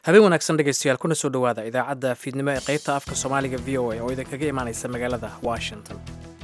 habeen wanaagsan dhegaystayaal kuna soo dhowaada idaacadda fiidnimo ee qaybta afka soomaaliga v o a oo idinkaga imaanaysa magaalada washington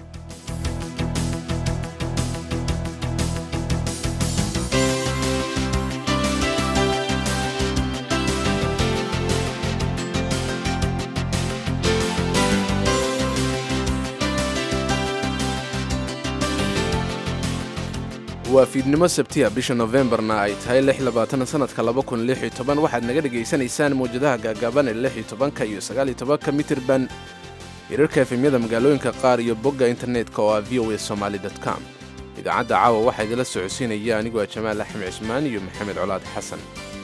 waa fiidnimo sabtiya bisha nofembarna ay tahay sanadka waxaad naga dhegaysanaysaan mawjadaha gaagaaban ee ka iyo ka mitirban hirarka efemyada magaalooyinka qaar iyo bogga internetka oo ah v o a somaly com idaacadda caawa waxaa idila socodsiinaya anigoo jamaal axmed cismaan iyo maxamed colaad xasan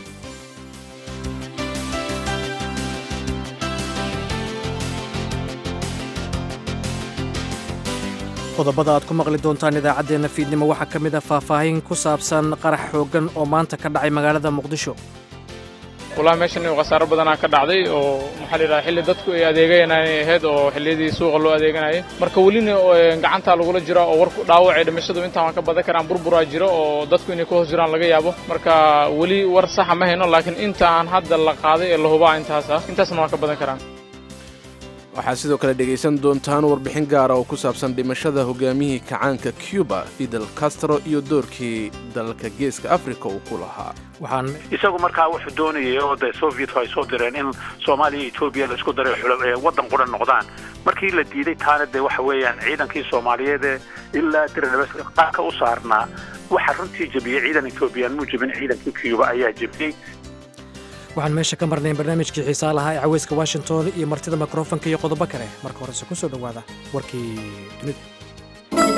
qodobada aad ku maqli doontaan idaacaddeenna fiidnimo waxaa ka mid a faahfaahin ku saabsan qarax xooggan oo maanta ka dhacay magaalada muqdisho walahi meeshan khasaaro badanaa ka dhacday oo maxaa la yidhaha xilli dadku ay adeeganayay ahayd oo xilliyadii suuqa loo adeeganayay marka welina gacantaa lagula jira oo warku dhaawacay dhimashadu intaan waan ka badan karaan burburaa jiro oo dadku inay ku hoos jiraan laga yaabo marka weli war saxa ma hayno laakiin inta aan hadda la qaaday ee la hubaa intaasa intaasna waan ka badan karaan waxaad sidoo kale dhegaysan doontaan warbixin gaara oo ku saabsan dhimashada hogaamiyihii kacaanka cuba fidel castro iyo doorkii dalalka geeska afrika uu ku lahaa waxaan isagu markaa wuxuu doonayay oo de sovietku ay soo direen in soomaaliya iyo etoobiya la isku daray waddan qura noqdaan markii la diiday taana de waxa weeyaan ciidankii soomaaliyeed ee ilaa diranabas qaarka u saarnaa waxa runtii jebiyey ciidan etoobiyaan muu jebin ciidankii cuba ayaa jebiyey waxaan meesha ka marnayn barnaamijkii xiisaa lahaa ee caweyska washington iyo martida mikrofonka iyo qodobo kale marka horese ku soo dhowaada warkii dunida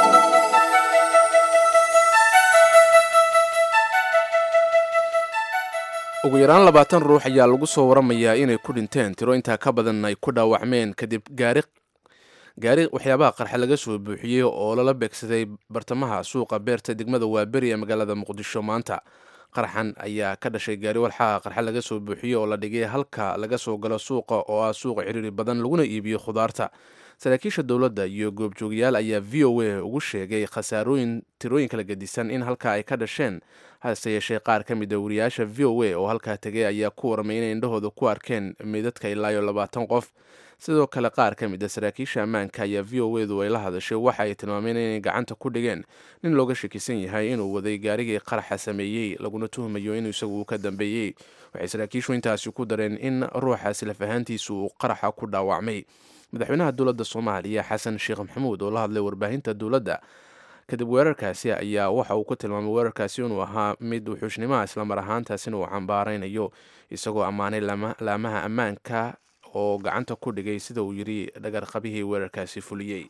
ugu yaraan labaatan ruux ayaa lagu soo waramayaa inay ku dhinteen tiro intaa ka badan ay ku dhaawacmeen kadib gaari gaari waxyaabaha qarxa laga soo buuxiyey oo lala beegsaday bartamaha suuqa beerta degmada waaberi ee magaalada muqdisho maanta qaraxan ayaa ka dhashay gaari walxaha qarxa laga soo buuxiyey oo la dhigay halka laga soo galo suuqa oo ah suuqa ciriiri badan laguna iibiyo khudaarta saraakiisha dowladda iyo goobjoogayaal ayaa v o a ugu sheegay khasaarooyin tirooyin kala gedisan in halka ay ka dhasheen hase yeeshee qaar ka mid a wariyaasha v o a oo halkaa tegay ayaa ku warmay inay indhahooda ku arkeen meydadka ilaayo labaatan qof sidoo kale qaar ka mid a saraakiisha ammaanka ayaa v o edu ay la hadashay waxa ay tilmaameen inay gacanta ku dhigeen nin looga shakisan yahay inuu waday gaarigii qaraxa sameeyey laguna tuhmayo inuu isagu ka dambeeyey waxay saraakiishu intaasi ku dareen in ruuxaasi laf ahaantiisu uu qaraxa ku dhaawacmay madaxweynaha dowladda soomaaliya xasan sheekh maxamuud oo la hadlay warbaahinta dowladda kadib weerarkaasi ayaa waxa uu ku tilmaamay weerarkaasi inuu ahaa mid wuxuushnimoa islamar ahaantaasina uu cambaaraynayo isagoo ammaanay laamaha ammaanka oo gacanta ku dhigay sida uu yidhi dhagarqabihii weerarkaasi fuliyey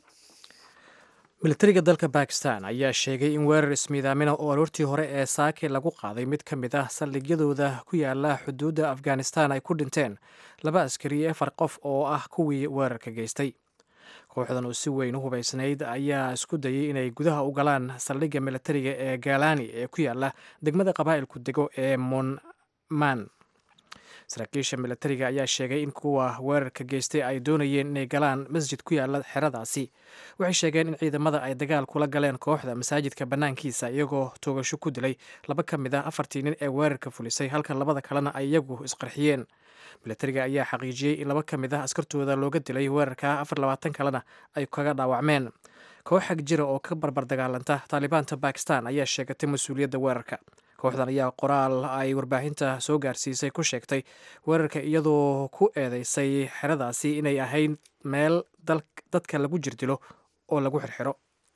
militariga dalka bakistan ayaa sheegay in weerar ismiidaamina oo aroortii hore ee saake lagu qaaday mid ka mid ah saldhigyadooda ku yaala xuduudda afghanistan ay ku dhinteen laba askari iyo afar qof oo ah kuwii weerarka geystay kooxdan oo si weyn u hubaysnayd ayaa isku dayay inay gudaha u galaan saldhigga militariga ee galani ee ku yaala degmada qabaa'ilku dego ee monman saraakiisha militariga ayaa sheegay in kuwa weerarka geystay ay doonayeen inay galaan masjid ku yaala xeradaasi waxay sheegeen in ciidamada ay dagaal kula galeen kooxda masaajidka bannaankiisa iyagoo toogasho ku dilay laba ka mid ah afartii nin ee weerarka fulisay halka labada kalena ay iyagu isqarxiyeen militariga ayaa xaqiijiyey in laba ka mid ah askartooda looga dilay weerarka afar labaatan kalena ay kaga dhaawacmeen koox xag jira oo ka barbar dagaalanta taalibaanta bakistan ayaa sheegatay mas-uuliyadda weerarka kooxdan ayaa qoraal ay warbaahinta soo gaarsiisay ku sheegtay weerarka iyadoo ku eedeysay xeradaasi inay ahayd meel dadka lagu jirdilo oo lagu xirxiro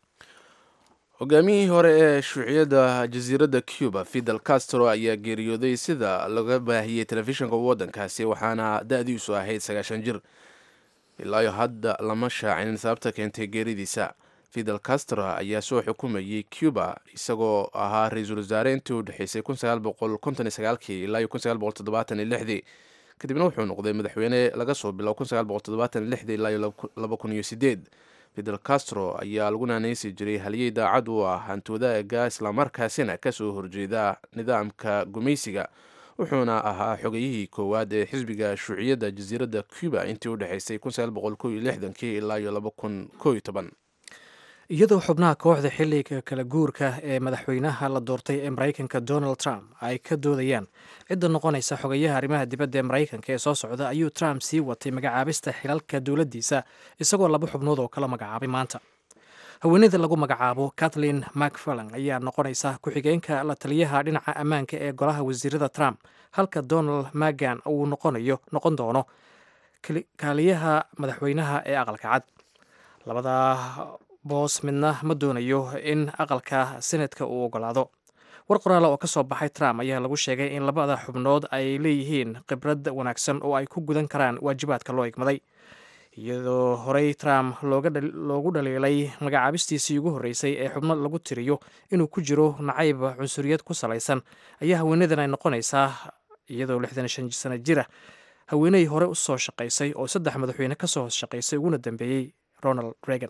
hogaamiyihii hore ee shuuciyadda jasiiradda cuba fidel castro ayaa geeriyooday sida laga baahiyey telefishinka waddankaasi waxaana da-diisu ahayd sagaashan jir ilaayo hadda lama shaacinin sababta keentay geeridiisa fidel castro ayaa soo xukumayey cuba isagoo ahaa ra-iisul wasaare intii u dhexeysay ilaa kadibna wuxuu noqday madaxweyne laga soo bilo ilaa fidel castro ayaa lagu naanaysi jiray halyey daacad u ah hantoodaga islamarkaasina kasoo horjeeda nidaamka gumaysiga wuxuuna ahaa xogayihii koowaad ee xisbiga shuuciyadda jasiiradda cuba intii u dhexeysay ilaa iyadoo xubnaha kooxda xilliga kala guurka ee madaxweynaha la doortay ee maraykanka donald trump ay ka doodayaan cidda noqonaysa xogayaha arrimaha dibadda ee maraykanka ee soo socda ayuu trump sii watay magacaabista xilalka dowladdiisa isagoo laba xubnood oo kala magacaabay maanta haweeneyda lagu magacaabo kathleen macfarlan ayaa noqonaysa ku-xigeenka la taliyaha dhinaca ammaanka ee golaha wasiirada trump halka donald magan uu noqonayo noqon doono kaaliyaha madaxweynaha ee aqalka cad labada boos midna ma doonayo in aqalka senatka uu ogolaado war qoraala oo ka soo baxay trump ayaa lagu sheegay in labada xubnood ay leeyihiin khibrad wanaagsan oo ay ku gudan karaan waajibaadka loo igmaday iyadoo horey trump loogu dhaliilay magacaabistiisii ugu horreysay ee xubno lagu tiriyo inuu ku jiro nacayb cunsuriyad ku salaysan ayaa haweenadan ay noqonaysaa iyadoo lixdan shan sano jira haweeney hore u soo shaqaysay oo saddex madaxweyne ka soo shaqaysay uguna dambeeyey ronald reagan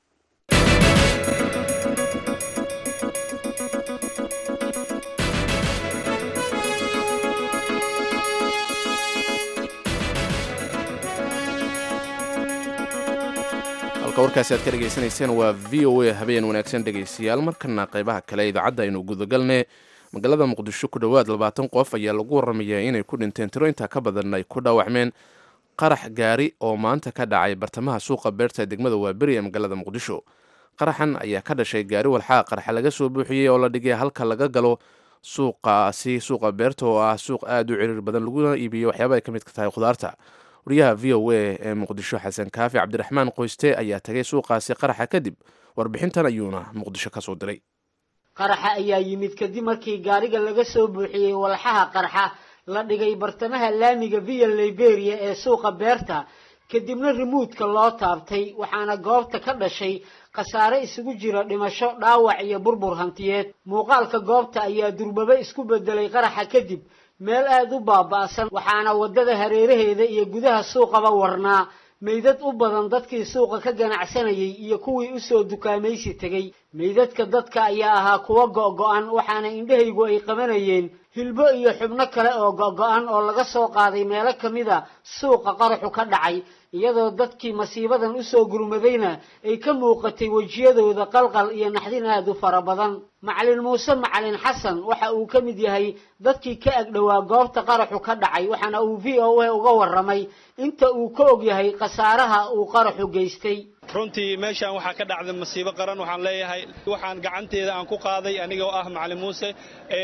halka warkaasi aad ka dhegaysanayseen waa v o a habeen wanaagsan dhegaystayaal markana qaybaha kale idaacadda aynu gudagalne magaalada muqdisho ku dhowaad labaatan qof ayaa lagu waramayaa inay ku dhinteen tiro intaa ka badan ay ku dhaawacmeen qarax gaari oo maanta ka dhacay bartamaha suuqa beerta degmada waaberi ee magaalada muqdisho qaraxan ayaa ka dhashay gaari walxaa qarxa laga soo buuxiyey oo la dhigay halka laga galo suuqaasi suuqa beerta oo ah suuq aada u ciriir badan laguna iibiyo waxyaaba ay ka midka tahay khudaarta wariyaha v o a ee muqdisho xasan kaafi cabdiraxmaan qoyste ayaa tagay suuqaasi qaraxa kadib warbixintan ayuuna muqdisho ka soo diray qaraxa ayaa yimid kadib markii gaariga laga soo buuxiyey walxaha qarxa la dhigay bartamaha laamiga via liberia ee suuqa beerta kadibna rimuudka loo taabtay waxaana goobta ka dhashay khasaare isugu jira dhimasho dhaawac iyo burbur hantiyeed muuqaalka goobta ayaa durbaba isku bedelay qaraxa kadib meel aada u baaba'san waxaana waddada hareeraheeda iyo gudaha suuqaba warnaa meydad u badan dadkii suuqa ka ganacsanayay iyo kuwii usoo dukaamaysi tegey meydadka dadka ayaa ahaa kuwo go-go-an waxaana indhahaygu ay qabanayeen hilbo iyo xubno kale oo go-go-an oo laga soo qaaday meelo ka mid a suuqa qaraxu ka dhacay iyadoo dadkii masiibadan usoo gurmadayna ay ka muuqatay wejiyadooda qalqal iyo naxdin aada u fara badan macalin muuse macalin xasan waxa uu ka mid yahay dadkii ka agdhowaa goobta qaraxu ka dhacay waxaana uu v o a uga warramay inta uu ka og yahay khasaaraha uu qaraxu geystay runtii meeshaan waxaa ka dhacday masiibo qaran waxaan leeyahay waxaan gacanteeda aan ku qaaday anigoo ah macalin muuse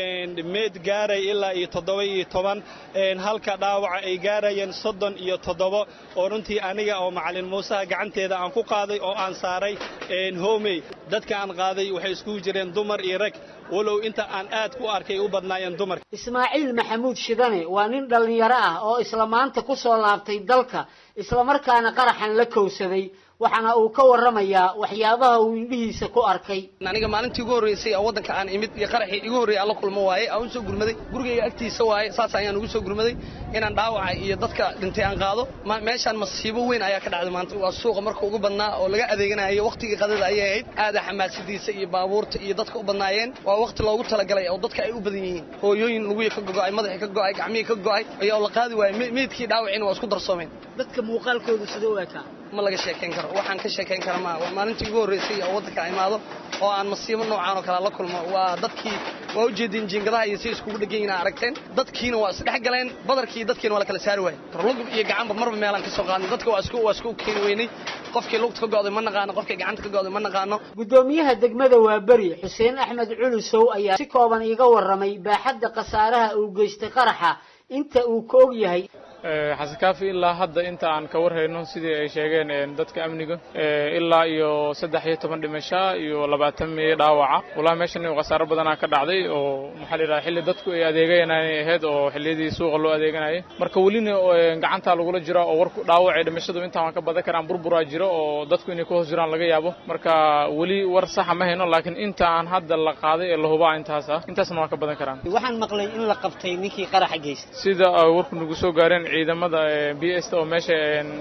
meed gaaray ilaa iyo toddoba iyo toban halka dhaawaca ay gaarayeen soddon iyo toddobo oo runtii aniga oo macalin muuseha gacanteeda aan ku qaaday oo aan saaray homey dadka aan qaaday waxay iskugu jireen dumar iyo rag walow inta aan aad ku arkay u badnaayeen dumarka ismaaciil maxamuud shidane waa nin dhallinyaro ah oo isla maanta ku soo laabtay dalka islamarkaana qaraxan la kowsaday waxaana uu ka warramayaa waxyaabaha uu indhihiisa ku arkay aniga maalintii ugu horreysay oo waddanka aan imid iyo qaraxii igu horreeyay aan la kulmo waaye aan u soo gurmaday gurigayga agtiisa waaye saas ayaan ugu soo gurmaday inaan dhaawaca iyo dadka dhintay aan qaado meeshaan masiibo weyn ayaa ka dhacday maanta waa suuqa marka ugu badnaa oo laga adeeganayo waqtigii qadada ayay ahayd aada xamaasadiisa iyo baabuurta iyo dadka u badnaayeen waa waqti loogu talagalay oo dadka ay u badan yihiin hooyooyin lugihii ka gogo'ay madaxii ka go'ay gacmihii ka go'ay ayaa la qaadi waayey meydkii dhaawacina waa isku darsoomeen dadka muuqaalkooda sida u ekaa ma laga sheekayn karo waxaan ka sheekayn kara maa waa maalintii ugu horreysay oo waddanka imaado oo aan masiibo noocaan oo kale la kulmo waa dadkii waa u jeedin jiingadaha iyo si iskugu dhegan yihiin aragteen dadkiina waa isdhex galeen badarkii dadkiina waa la kala saari waayey lugub iyo gacanba marba meelaan ka soo qaadnay dadka waa isku waa isku keeni weynay qofkii lugta ka go'day ma naqaano qofkii gacanta ka go'day ma naqaano guddoomiyaha degmada waaberi xuseen axmed culusow ayaa si kooban iiga warramay baaxadda khasaaraha uu geystay qaraxa inta uu ka og yahay xasan kaafi ilaa hadda inta aan ka warhayno sidii ay sheegeen dadka amniga ilaa iyo saddex iyo toban dhimasho iyo labaatan miyo dhaawaca wallahi meeshan khasaaro badanaa ka dhacday oo maxaa la yidhaha xilli dadku ay adeegayanay ahayd oo xilliyadii suuqa loo adeeganayay marka welina gacantaa lagula jira oo warku dhaawacay dhimashadu intaan waan ka badan karaan burburaa jiro oo dadku inay ku hoos jiraan laga yaabo marka weli war saxa ma hayno laakiin inta aan hadda la qaaday ee la hubaa intaas ah intaasna waan ka badan karaan waxaan maqlay in la qabtay ninkii qaraxa geystay sida warku nagu soo gaareen ciidamada b s oo meesha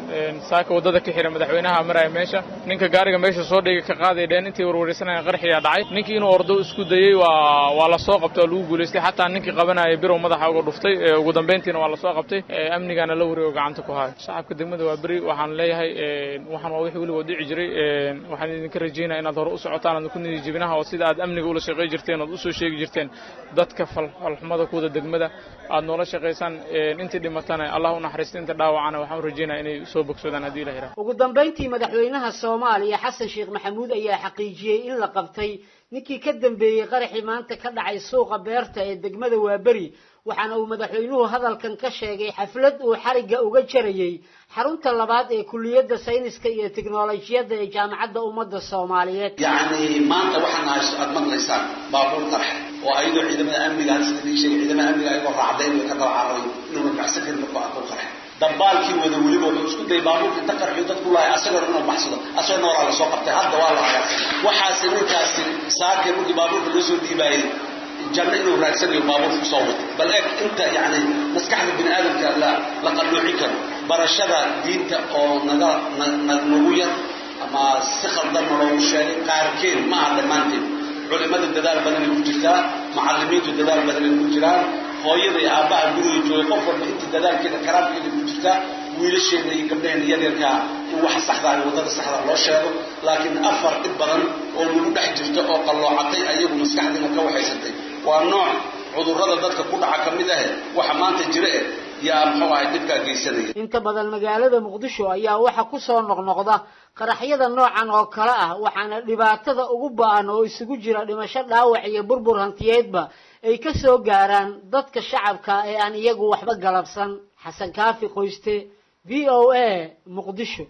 saaka waddada ka xira madaxweynaha maraya meesha ninka gaariga meesha soo dhigay ka qaaday dheen intii warwareysanayeen qarxiyaa dhacay ninkii inuu ordo isku dayey waa waa la soo qabtay oo lagu guulaystay xataa ninkii qabanaya birow madaxa uga dhuftay ugu dambayntiina waa la soo qabtay amnigaana la wareego gacanta ku hayo shacabka degmada waa beri waxaan leeyahay waxaan waa wixii weligood dhici jiray waxaan idinka rajaynaya inaad hore u socotaan aad ku nidi jibinaha oo sida aad amniga ula shaqay jirteen ood usoo sheegi jirteen dadka falxumada kuwada degmada aad noola shaqaysaan intii dhimatana allah u naxariista inta dhaawacana waxaan rajaynaya inay soo bogsadaan haddii la yidhaha ugu dambayntii madaxweynaha soomaaliya xasan sheekh maxamuud ayaa xaqiijiyey in la qabtay ninkii ka dambeeyey qaraxii maanta ka dhacay suuqa beerta ee degmada waaberi waxaana uu madaxweynuhu hadalkan ka sheegay xaflad uu xarigga uga jarayey xarunta labaad ee kuliyadda sayniska iyo tiknolojiyadda ee jaamacadda ummadda soomaaliyeed yacni maanta waxaan aad maqlaysaan baabuur qarxa oo ayadoo ciidamada amniga hal sida sheegay ciidamada amniga ayagoo raacday way ka daba cararay inuuna baxsan karin markuu arkuu qarxa dambaalkii wada weliba wuxuu isku dayay baabuurka inta qarxiyo dadku lahay asagoo inuu baxsado asagoo nooraa lasoo qabtay hadda waa la hayaa waxaasi ninkaasi saakii markii baabuurka loo soo dhiibaayay janno inuu raagsanayo baabuurka kusoo wato bal eeg inta yacni maskaxda bini aadamka la la qalloocin karo barashada diinta oo naga nagu yar ama si khaldanna loogu sheegay qaarkeed ma aha dhammaanteed culimada dadaal badanay ku jirtaa macallimiintu dadaal badanay ku jiraan hooyada iyo aabbaha guriga joogay qof walba inta dadaalkeeda karaamkeeda ku jirtaa wiilasheena iyo gabdhaheena yaryarkaa in wax saxdaa iyo waddada saxdaa loo sheego laakiin afar dhib badan oo lagu dhex jirto oo qalloocatay ayagu maskaxdiina ka waxaysantay waa nooc cudurrada dadka ku dhaca ka mid ahe waxa maanta jira eh yaa muxuu ahay dhibkaa geysanaya inta badan magaalada muqdisho ayaa waxa ku soo noqnoqda qaraxyada noocan oo kale ah waxaana dhibaatada ugu ba-an oo isugu jira dhimasho dhaawac iyo burbur hantiyeedba ay ka soo gaaraan dadka shacabka ee aan iyagu waxba galabsan xasan kaafi qoyste v o a muqdisho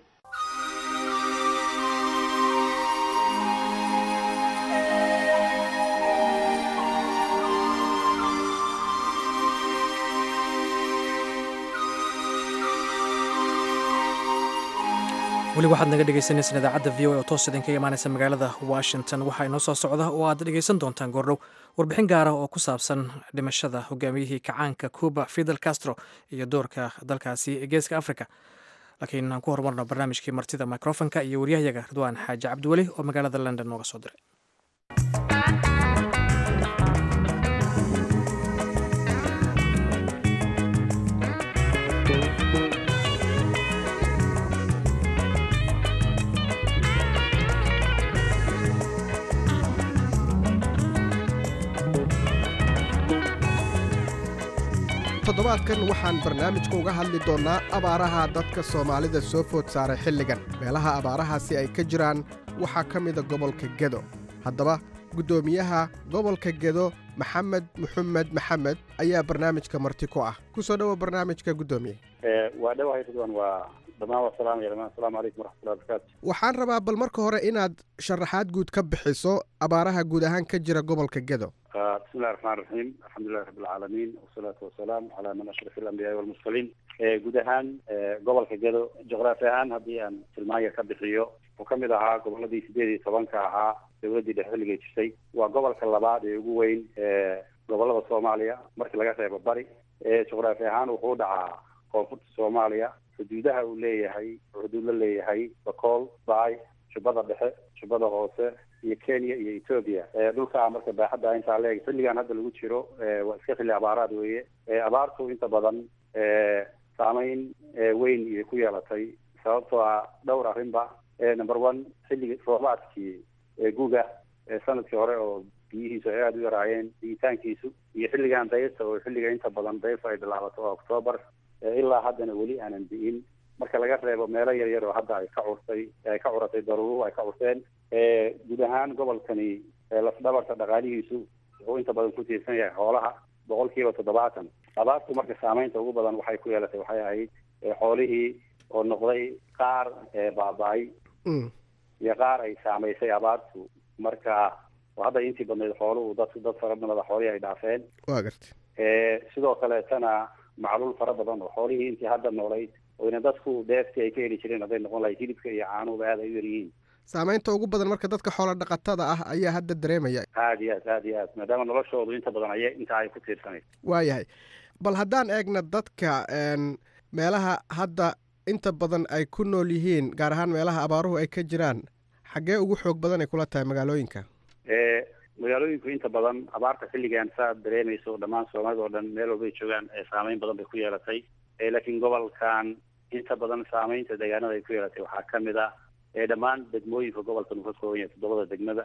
weli waxaad naga dhegaysaneysaan idaacadda v o oo toos idinkaga imaanaysa magaalada washington waxaa inoo soo socda oo aad dhegaysan doontaan goordhow warbixin gaara oo ku saabsan dhimashada hogaamiyihii kacaanka cuba fidel castro iyo doorka dalkaasi ee geeska africa laakiin aan ku horumarno barnaamijkii martida microfonka iyo waryahayaga ridwaan xaaji cabdiweli oo magaalada london nooga soo diray toddobaadkan waxaan barnaamijka uga hadli doonnaa abaaraha dadka soomaalida soo food saaray xilligan meelaha abaarahaasi ay ka jiraan waxaa ka mida gobolka gedo haddaba guddoomiyaha gobolka gedo maxamed muxamed maxamed ayaa barnaamijka marti ku ah ku soo dhowo barnaamijka guddoomiye waa dhawahay ridwan waa dhammaan waa salaamaya dhamaan asalaamu calaykum waraxmatullahi wabarakaatu waxaan rabaa bal marka hore inaad sharaxaad guud ka bixiso abaaraha guud ahaan ka jira gobolka gedo bismi llahi raxmaan raxiim alxamdulilahi rabbi alcaalamiin wasalaatu wasalaamu calaa man ashraf alambiyaai walmursaliin guud ahaan gobolka gedo juqraafi ahaan haddii aan tilmaanya ka bixiyo wuxuu ka mid ahaa goboladii sideed iyo tobanka ahaa dowladdii dhexe xilligay jirtay waa gobolka labaad ee ugu weyn gobolada soomaaliya markii laga reebo bari juqraafi ahaan wuxuu dhacaa koonfurta soomaaliya xuduudaha uu leeyahay xuduud la leeyahay bakool baay jubbada dhexe jubbada hoose iyo kenya iyo ethoobia dhulkaa marka baaxadda intaa leeg xilligan hadda lagu jiro waa iska xilli abaaraad weeye abaartu inta badan saameyn weyn iyo ku yeelatay sababtoo ah dhowr arrinba number one xilligii roobaadkii guga sanadkii hore oo biyihiisu ay aada u yaraayeen digitaankiisu iyo xilligan dayrta oo xilliga inta badan dayrta ay bilaabato oo octoobar ilaa haddana weli aanan bi'in marka laga reebo meelo yar yar oo hadda ay ka curtay ay ka curatay daruuruhu ay ka curteen guud ahaan gobolkani lafdhabarta dhaqaalihiisu wuxuu inta badan ku tiirsan yahay xoolaha boqol kiiba toddobaatan abaartu marka saameynta ugu badan waxay ku yeelatay waxay ahayd xoolihii oo noqday qaar baaba-ay iyo qaar ay saamaysay abaartu marka hadda intii badnayd xooluhu dad dad fara badan xoolihii ay dhaafeen waa garta sidoo kaleetana macluul fara badan oo xoolihii intii hadda noolayd oyna dadku dheeftii ay ka heli jireen hadday noqon lahay hilibka iyo caanuhuba aada ay u yaryihiin saameynta ugu badan marka dadka xoola dhaqatada ah ayaa hadda dareemaya aada iyo aad aada iyo aad maadaama noloshoodu inta badan ay intaa ay ku tiirsanayd waayahay bal haddaan eegna dadka meelaha hadda inta badan ay ku nool yihiin gaar ahaan meelaha abaaruhu ay ka jiraan xaggee ugu xoog badan ay kula tahay magaalooyinka magaalooyinku inta badan abaarta xilligan saaad dareemayso dhammaan soomaalida oo dhan meel walbay joogaan saameyn badan bay ku yeelatay laakiin gobolkan inta badan saameynta deegaanada ay ku yeelatay waxaa kamid ah dhammaan degmooyinka gobolka uu ka kooban yahay toddobada degmada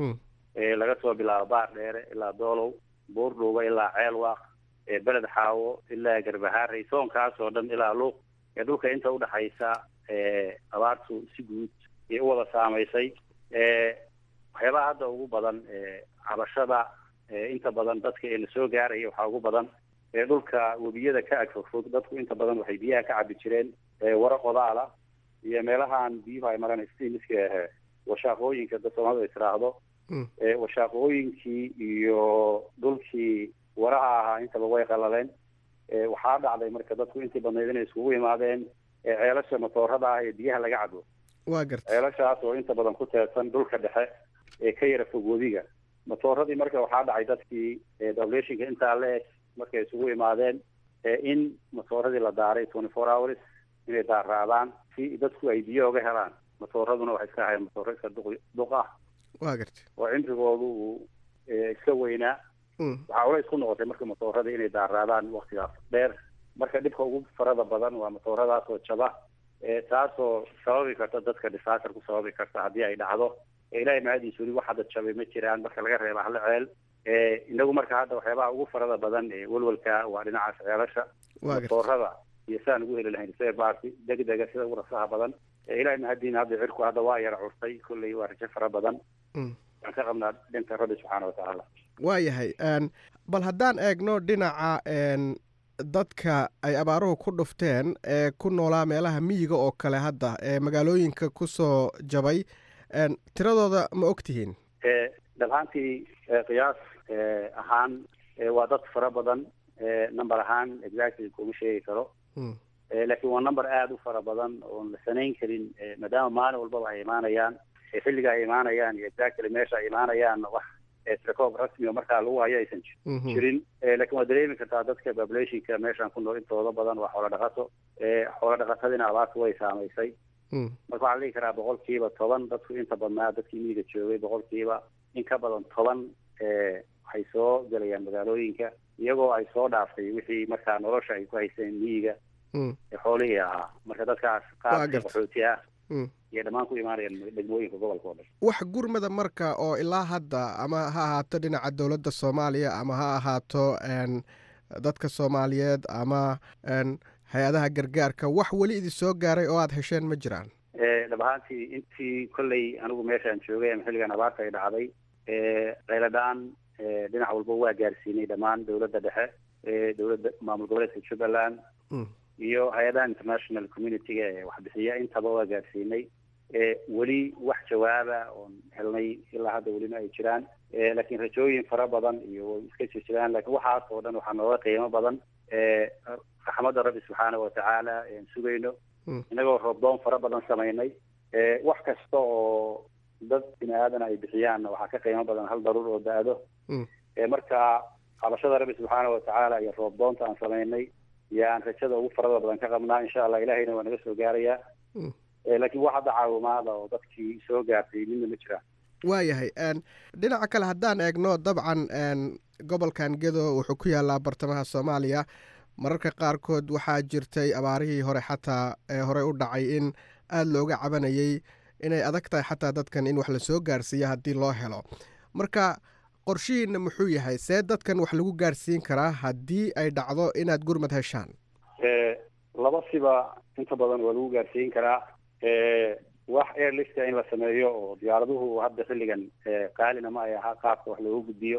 laga soo bilaabo baar dheere ilaa doolow buurdhuuba ilaa ceelwaaq beled xaawo ilaa garbahaarey soonkaas oo dhan ilaa luuq dhulka inta udhexaysa abaartu si guud ay u wada saamaysay waxyaabaha hadda ugu badan cabashada inta badan dadka ee lasoo gaaraya waxaa ugu badan dhulka webiyada ka agfogfog dadku inta badan waxay biyaha ka cabi jireen waro qodaala iyo meelahaan biyuhu ay maraan stimiska ahe washaaqooyinka dad soomaalida is tiraahdo washaaqooyinkii iyo dhulkii waraha ahaa intaba way qalaleen waxaa dhacday marka dadku intii badnayd inay iskugu imaadeen ceelasha matoorada ah ee biyaha laga cabo waa garta ceelashaas oo inta badan ku teedsan dhulka dhexe ee ka yara fog webiga matooradii marka waxaa dhacay dadkii populationka intaa la eg markay isugu imaadeen in matooradii la daaray twenty four hours inay daaraadaan si dadku ay biyo oga helaan matooraduna waxay iska ahayn matooro iska duq duq ah waa garta oo cimrigoodu uu iska weynaa waxaa ulays ku noqotay marka matoorada inay daaraadaan waktigaas dheer marka dhibka ugu farada badan waa matooradaas oo jaba taasoo sababi karta dadka disaster ku sababi karta haddii ay dhacdo ilahay mahadiis weli wax hadda jabay ma jiraan marka laga reeba hal ceel inagu marka hadda waxyaabaha ugu farada badan welwelka waa dhinacaas ceelasha matoorada iyo sidaan ugu heli lahayn sebaasi degdega sida ugu rasaha badan ilahay mahadiina hadda cirku hadda waa yara curtay kolley waa rajo fara badan waan ka qabnaa dhinta rabbi subxaana watacaala waa yahay bal haddaan eegno dhinaca dadka ay abaaruhu ku dhufteen ee ku noolaa meelaha miyiga oo kale hadda ee magaalooyinka kusoo jabay tiradooda ma og tihiin dhabhaantii qiyaas ahaan waa dad fara badan number ahaan exactly kuma sheegi karo laakiin waa number aada u fara badan oon la sanayn karin maadaama maalin walbaba ay imaanayaan xilliga ay imaanayaan iyo exactly meesha ay imaanayaan wax trecoob rasmi oo markaa lagu hayo aysan jirin laakiin waa dareemi kartaa dadka populationka meeshaan ku nool intooda badan waa xoola dhaqato xoola dhaqatadina abaartu way saamaysay marka waxaa la dhihi karaa boqolkiiba toban dadku inta badnaa dadkii miyiga joogay boqolkiiba in ka badan toban waxay soo gelayaan magaalooyinka iyagoo ay soo dhaaftay wixii markaa nolosha ay ku haysteen miyiga xoolihii ahaa marka dadkaas qaar qaxooti ah iyo dhammaan ku imaanayaan degmooyinka gobolka oo dhan wax gurmada marka oo ilaa hadda ama ha ahaato dhinaca dowladda soomaaliya ama ha ahaato dadka soomaaliyeed ama hay-adaha gargaarka wax weli idin soo gaaray oo aada hesheen ma jiraan dhab ahaantii intii kolley anigu meeshaan joogay ama xilligan abaarta ay dhacday qayladhaan dhinac walba waa gaarsiinay dhammaan dowladda dhexe dowladda maamul goboleedka jubbaland iyo hay-adaha international community-ga ee waxbixiya intaba waa gaarsiinay weli wax jawaaba oon helnay ilaa hadda welina ay jiraan laakiin rajooyin fara badan iyo way iska jir jiraan lakiin waxaas oo dhan waxaa nooga qiimo badan raxmadda rabbi subxaana watacaala aan sugayno inagoo roobdoon fara badan samaynay wax kasta oo dad bini aadana ay bixiyaanna waxaa ka qiimo badan hal daruur oo da-do marka qabashada rabbi subxaana watacaala iyo roobdoonta aan samaynay iyo aan rajada ugu farada badan ka qabnaa insha allah ilahayna waa naga soo gaarayaa laakiin wax hadda caawimaada oo dadkii soo gaartay midna ma jiraan waayahay dhinaca kale haddaan eegno dabcan gobolkan gedo wuxuu ku yaalaa bartamaha soomaaliya mararka qaarkood waxaa jirtay abaarihii hore xataa ee horey u dhacay in aada looga cabanayay inay adag tahay xataa dadkan in wax lasoo gaarsiiya haddii loo helo marka qorshihiina muxuu yahay see dadkan wax lagu gaarsiin karaa haddii ay dhacdo inaad gurmad heshaan laba siba inta badan waa lagu gaarsiin karaa wax airlifta in la sameeyo oo diyaaraduhu hadda xilligan qaalina ma ay ahaa qaabka wax loogu gudbiyo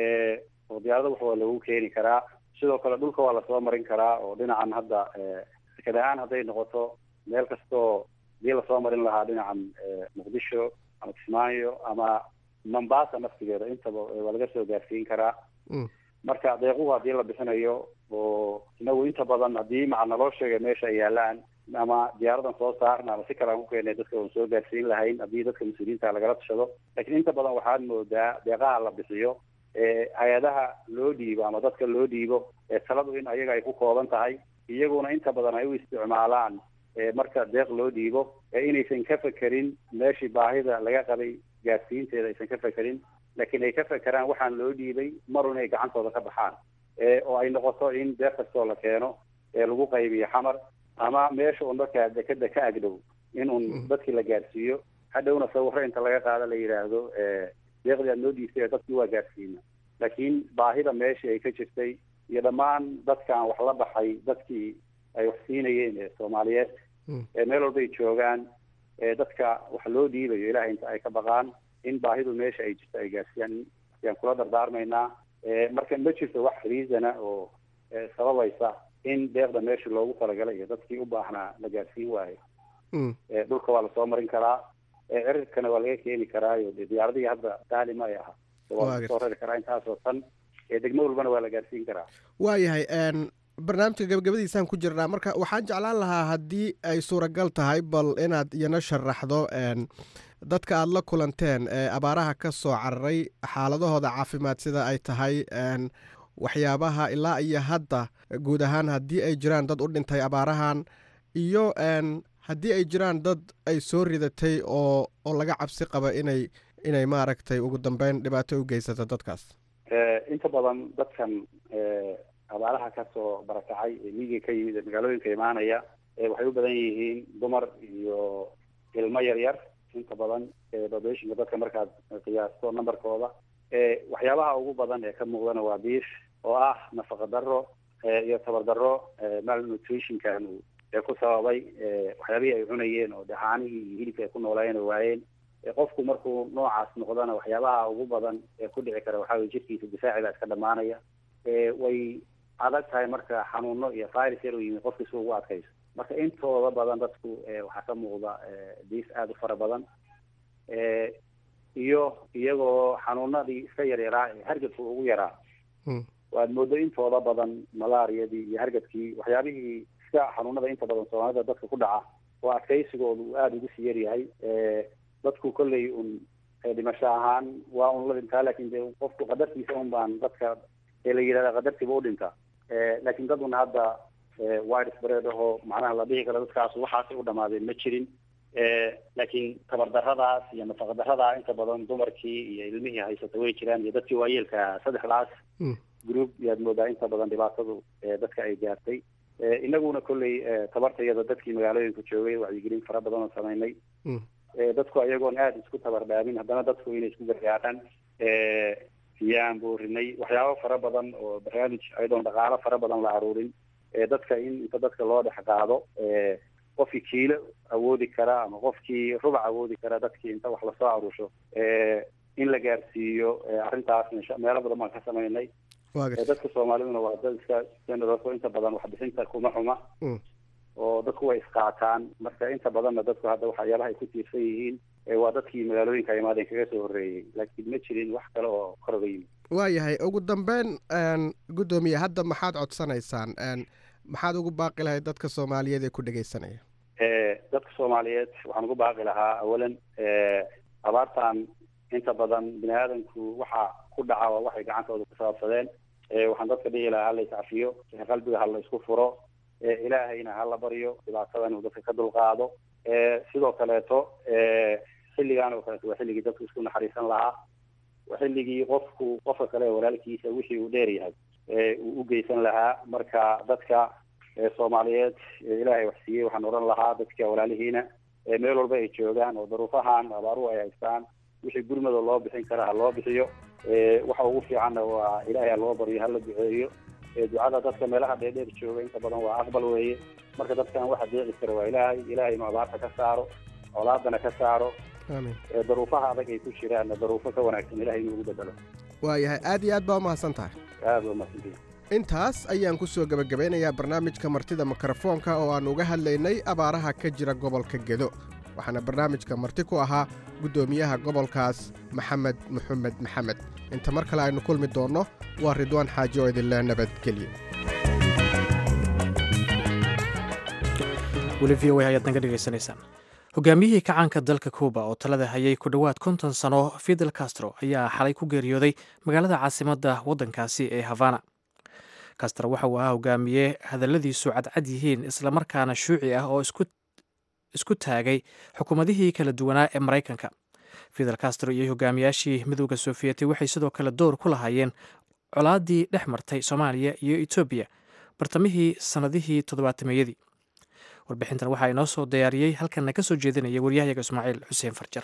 oo diyaarada wax waa loogu keeni karaa sidoo kale dhulka waa lasoo marin karaa oo dhinacan hadda sekad ahaan hadday noqoto meel kastoo hadii lasoo marin lahaa dhinacan muqdisho ama kismaayo ama mombasa naftigeeda intaba waa laga soo gaarsiin karaa marka deequhu haddii la bixinayo oo inagu inta badan haddii maca naloo sheegay meesha ay yaalaan ama diyaaradan soo saarna ama si kale aan ku keenay dadka oon soo gaarsiin lahayn haddii dadka mas-uuliyiinta lagala tashado laakiin inta badan waxaad moodaa deeqaha la bixiyo hay-adaha loo dhiibo ama dadka loo dhiibo taladu in ayaga ay ku kooban tahay iyaguna inta badan ay u isticmaalaan marka deeq loo dhiibo inaysan ka fekerin meeshii baahida laga qabay gaarsiinteeda aysan ka fekerin laakiin ay ka fekeraan waxaan loo dhiibay marun ay gacantooda ka baxaan oo ay noqoto in deeq kastoo la keeno lagu qaybiyo xamar ama meesha un markaa dekeda ka agdhow in un dadkii la gaarsiiyo hadhowna sawiro inta laga qaado la yidhaahdo deeqdii aad noo dhiibtay dadkii waa gaarsiina laakiin baahida meeshii ay ka jirtay iyo dhammaan dadkaan wax la baxay dadkii ay wax siinayeen ee soomaaliyeed meel walbay joogaan dadka wax loo dhiibayo ilahay inta ay ka baqaan in baahidu meesha ay jirto ay gaarsiiyaan ayaan kula dardaarmaynaa marka ma jirto wax reasona oo sababaysa in deeqda meeshii loogu talagalay iyo dadkii u baahnaa la gaarsiin waayo dhulka waa lasoo marin karaa cirirkana waa laga keeni karaayo de diyaaradihii hadda saali ma ay aha waa lasoo rari karaa intaasoo tan degmo walbana waa la gaarsiin karaa waayahay barnaamijka gabagabadiisaan ku jirnaa marka waxaan jeclaan lahaa haddii ay suuragal tahay bal inaad iyana sharaxdo dadka aada la kulanteen ee abaaraha ka soo cararay xaaladahooda caafimaad sida ay tahay waxyaabaha ilaa iyo hadda guud ahaan haddii ay jiraan dad u dhintay abaarahan iyo haddii ay jiraan dad ay soo ridatay oo oo laga cabsi qaba inay inay maaragtay ugu dambeyn dhibaato u geysato dadkaas inta badan dadkan abaaraha kasoo barakacay ee miyiga ka yimid ee magaalooyinka imaanaya waxay u badan yihiin dumar iyo ilmo yar yar inta badan populationka dadka markaad qiyaasto numberkooda waxyaabaha ugu badan ee ka muuqdana waa biish oo ah nafaqa daro iyo tabar daro malnutritionkan ee ku sababay waxyaabihii ay cunayeen oo dhaxaanihii iyo hilibka ay ku noolayeen oo waayeen qofku markuu noocaas noqdana waxyaabaha ugu badan ee ku dhici kara waxaa weye jirkiisa difaaciga iska dhamaanaya way adag tahay marka xanuuno iyo virus yar u yimid qofki si ugu adkayso marka intooda badan dadku waxaa ka muuqda diis aada u fara badan iyo iyagoo xanuunadii iska yaryaraa ee hargabka ugu yaraa waad moodo intooda badan malaariyadii iyo hargabkii waxyaabihii iska xanuunada inta badan soomaalida dadka ku dhaca oo adkaysigooda uu aada ugu sii yaryahay dadku kolley un dhimasho ahaan waa un la dhintaa lakin de qofku qadartiisa un baan dadka la yidhahda qadartiiba u dhinta laakiin dad un hadda wide spread aho macnaha la dhihi karo dadkaas waxaasay u dhamaadeen ma jirin laakiin tabardaradaas iyo nafaqadaradaa inta badan dumarkii iyo ilmihii haysata way jiraan iyo dadkii waayeelka saddexdaas group yaad moodaa inta badan dhibaatadu dadka ay gaartay inaguna kolley tabartayada dadkii magaalooyinka joogay wacyigelin fara badan oo samaynay dadku ayagoon aada isku tabardhaamin haddana dadku inay isku gargaaraan yaan boorinay waxyaabo fara badan oo barnaamij ayadoon dhaqaalo fara badan la aruurin dadka in inta dadka loo dhex qaado qofkii kiilo awoodi kara ama qofkii rubac awoodi kara dadkii inta wax lasoo aruusho in la gaarsiiyo arrintaas meelo badan baan ka samaynay dadka soomaaliduna waa dad iska generoso inta badan waxbixinta kuma xuma oo dadku way isqaataan marka inta badanna dadku hadda waxyaalaha ay ku tiirsan yihiin waa dadkii magaalooyinka imaadeen kaga soo horreeyey laakiin ma jirin wax kale oo koroga yimid waayahay ugu dambeyn guddoomiye hadda maxaad codsanaysaan maxaad ugu baaqi lahayd dadka soomaaliyeed ee ku dhegeysanaya dadka soomaaliyeed waxaan ugu baaqi lahaa awalan abaartan inta badan bini aadamku waxa ku dhaca waa waxay gacantooda ku saabsadeen waxaan dadka dhihi lahaa hala iscafiyo qalbiga hala isku furo ilaahayna hala baryo dhibaatadan uu dadka ka dulqaado sidoo kaleeto xilligan oo kaleeto waa xilligii dadku isku naxariisan lahaa waa xilligii qofku qofka kale walaalkiisa wixii uu dheer yahay uu u geysan lahaa marka dadka soomaaliyeed ilaahay wax siiyey waxaan odhan lahaa dadka walaalihiina meel walba ay joogaan oo daruufahan abaaruhu ay haystaan wixii gurmada loo bixin kara ha loo bixiyo waxa ugu fiicanna waa ilaahay ha loo baryo hala duceeyo ducada dadka meelaha dheerdheer jooga inta badan waa aqbal weeye marka dadkan waxa deeci kara waa ilaahay ilaahay inuu abaarta ka saaro colaadana ka saaro daruufaha adag ay ku jiraanna daruufo ka wanaagsan ilahay inuu ugu bedelo waayahay aad iyo aad baa umahadsan tahay aad waa umahadsantihi intaas ayaan ku soo gebagabeynayaa barnaamijka martida mikrofoonka oo aan uga hadlaynay abaaraha ka jira gobolka gedo waxaana barnaamijka marti ku ahaa guddoomiyaha gobolkaas maxamed maxamed maxamed inta mar kale aynu kulmi doonno waa ridwaan xaaji oo idinleh nabadgelyo weli v o a ayaad naga dhegaysanaysaan hogaamiyihii kacaanka dalka kuuba oo talada hayay ku dhowaad konton sano fidel castro ayaa xalay ku geeriyooday magaalada caasimadda waddankaasi ee havana castro waxa uu ahaa hogaamiye hadalladiisu cadcad yihiin islamarkaana shuuci ah oo isku taagay xukuumadihii kala duwanaa ee maraykanka fidel castro iyo hogaamiyaashii midowda sofiyeeti waxay sidoo kale door ku lahaayeen colaadii dhex martay soomaaliya iyo etoobiya bartamihii sannadihii toddobaatameyadii warbixintan waxaa inoo soo diyaariyey halkanna ka soo jeedinaya waryahayaga ismaaciil xuseen farjar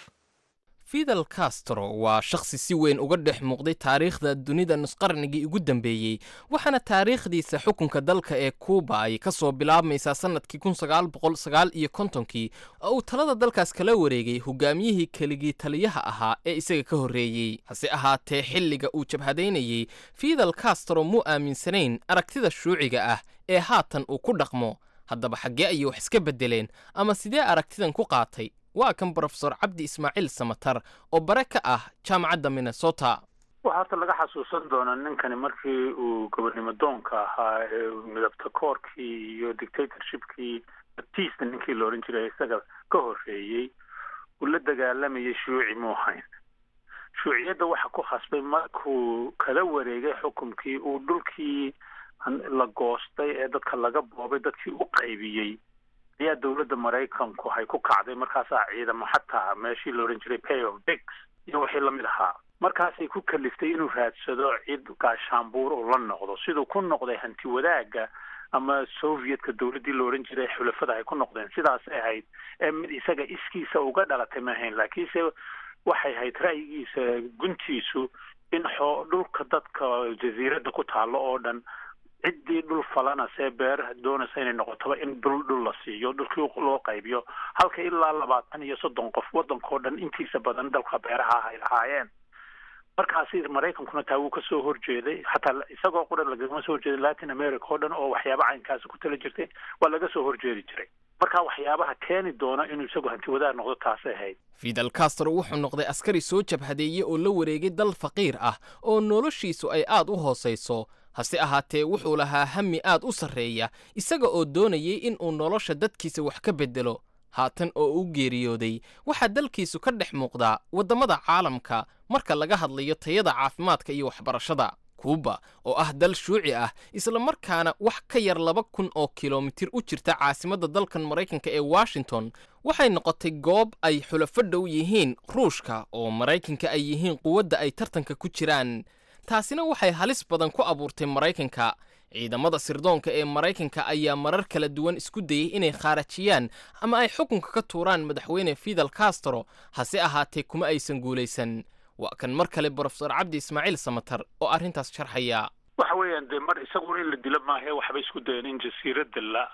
fidel castro waa shakhsi si weyn uga dhex muuqday taariikhda dunida nusqarnigii ugu dambeeyey waxaana taariikhdiisa xukunka dalka ee kuuba ay ka soo bilaabmaysaa sannadkii kun sagaal boqol sagaal iyo kontonkii oo uu talada dalkaas kala wareegay hogaamiyihii keligii taliyaha ahaa ee isaga ka horreeyey hase ahaatee xilliga uu jabhadaynayey fidel castro muu aaminsanayn aragtida shuuciga ah ee haatan uu ku dhaqmo haddaba xaggee ayay wax iska beddeleen ama sidee aragtidan ku qaatay waa kan brofesor cabdi ismaaciil samatar oo bare ka ah jaamacadda minnesota waxaa horta laga xasuusan doonaa ninkani markii uu gobonnimo doonka ahaa ee midabta koorkii iyo dictatorshipkii batista ninkii la odhan jiray isaga ka horreeyey uu la dagaalamayay shuuci muu hayn shuuciyadda waxa ku khasbay markuu kala wareegay xukumkii uu dhulkii la goostay ee dadka laga boobay dadkii u qaybiyey ayaa dowladda maraykanku hay ku kacday markaasaa ciidamo xataa meeshii la odhan jiray pay of bigs iyo wixii lamid ahaa markaasay ku kaliftay inuu raadsado cid gaashaanbuur uu la noqdo siduu ku noqday hanti wadaagga ama sovietka dowladdii la odhan jiray xulafada ay ku noqdeen sidaasay ahayd ee mid isaga iskiisa uga dhalatay ma ahayn laakiinse waxay ahayd ra'yigiisa guntiisu in xoo dhulka dadka jasiiradda ku taallo oo dhan ciddii dhul falanasee beeraha doonaysa inay noqotoba in dhul dhul la siiyo dhulkii loo qaybiyo halka ilaa labaatan iyo soddon qof waddankao dhan intiisa badan dalka beeraha ay lahaayeen markaasi maraykankuna taa wuu kasoo horjeeday xataa isagoo qura lagama soo horjeeday latin america oo dhan oo waxyaaba caynkaasi ku tala jirtay waa laga soo horjeedi jiray marka waxyaabaha keeni doona inuu isagu hanti wadaag noqdo taasay ahayd fidel castro wuxuu noqday askari soo jabhadeeye oo la wareegay dal faqiir ah oo noloshiisu ay aad u hoosayso hase ahaatee wuxuu lahaa hami aad u sarreeya isaga oo doonayay in uu nolosha dadkiisa wax ka beddelo haatan oo u geeriyooday waxaa dalkiisu ka dhex muuqdaa waddamada caalamka marka laga hadlayo tayada caafimaadka iyo waxbarashada kuuba oo ah dal shuuci ah islamarkaana wax ka yar laba kun oo kilomitir u jirta caasimadda dalkan maraykanka ee washington waxay noqotay goob ay xulafo dhow yihiin ruushka oo maraykanka ay yihiin quwadda ay tartanka ku jiraan taasina waxay halis badan ku abuurtay maraykanka ciidamada sirdoonka ee maraykanka ayaa marar kala duwan isku dayey inay khaarajiyaan ama ay xukunka ka tuuraan madaxweyne fidel castro hase ahaatee kuma aysan guulaysan waa kan mar kale brofesor cabdi ismaaciil samatar oo arrintaas sharxaya waxa weeyaan dee mar isaguna in la dilo maahae waxbay isku dayeen in jasiiradda la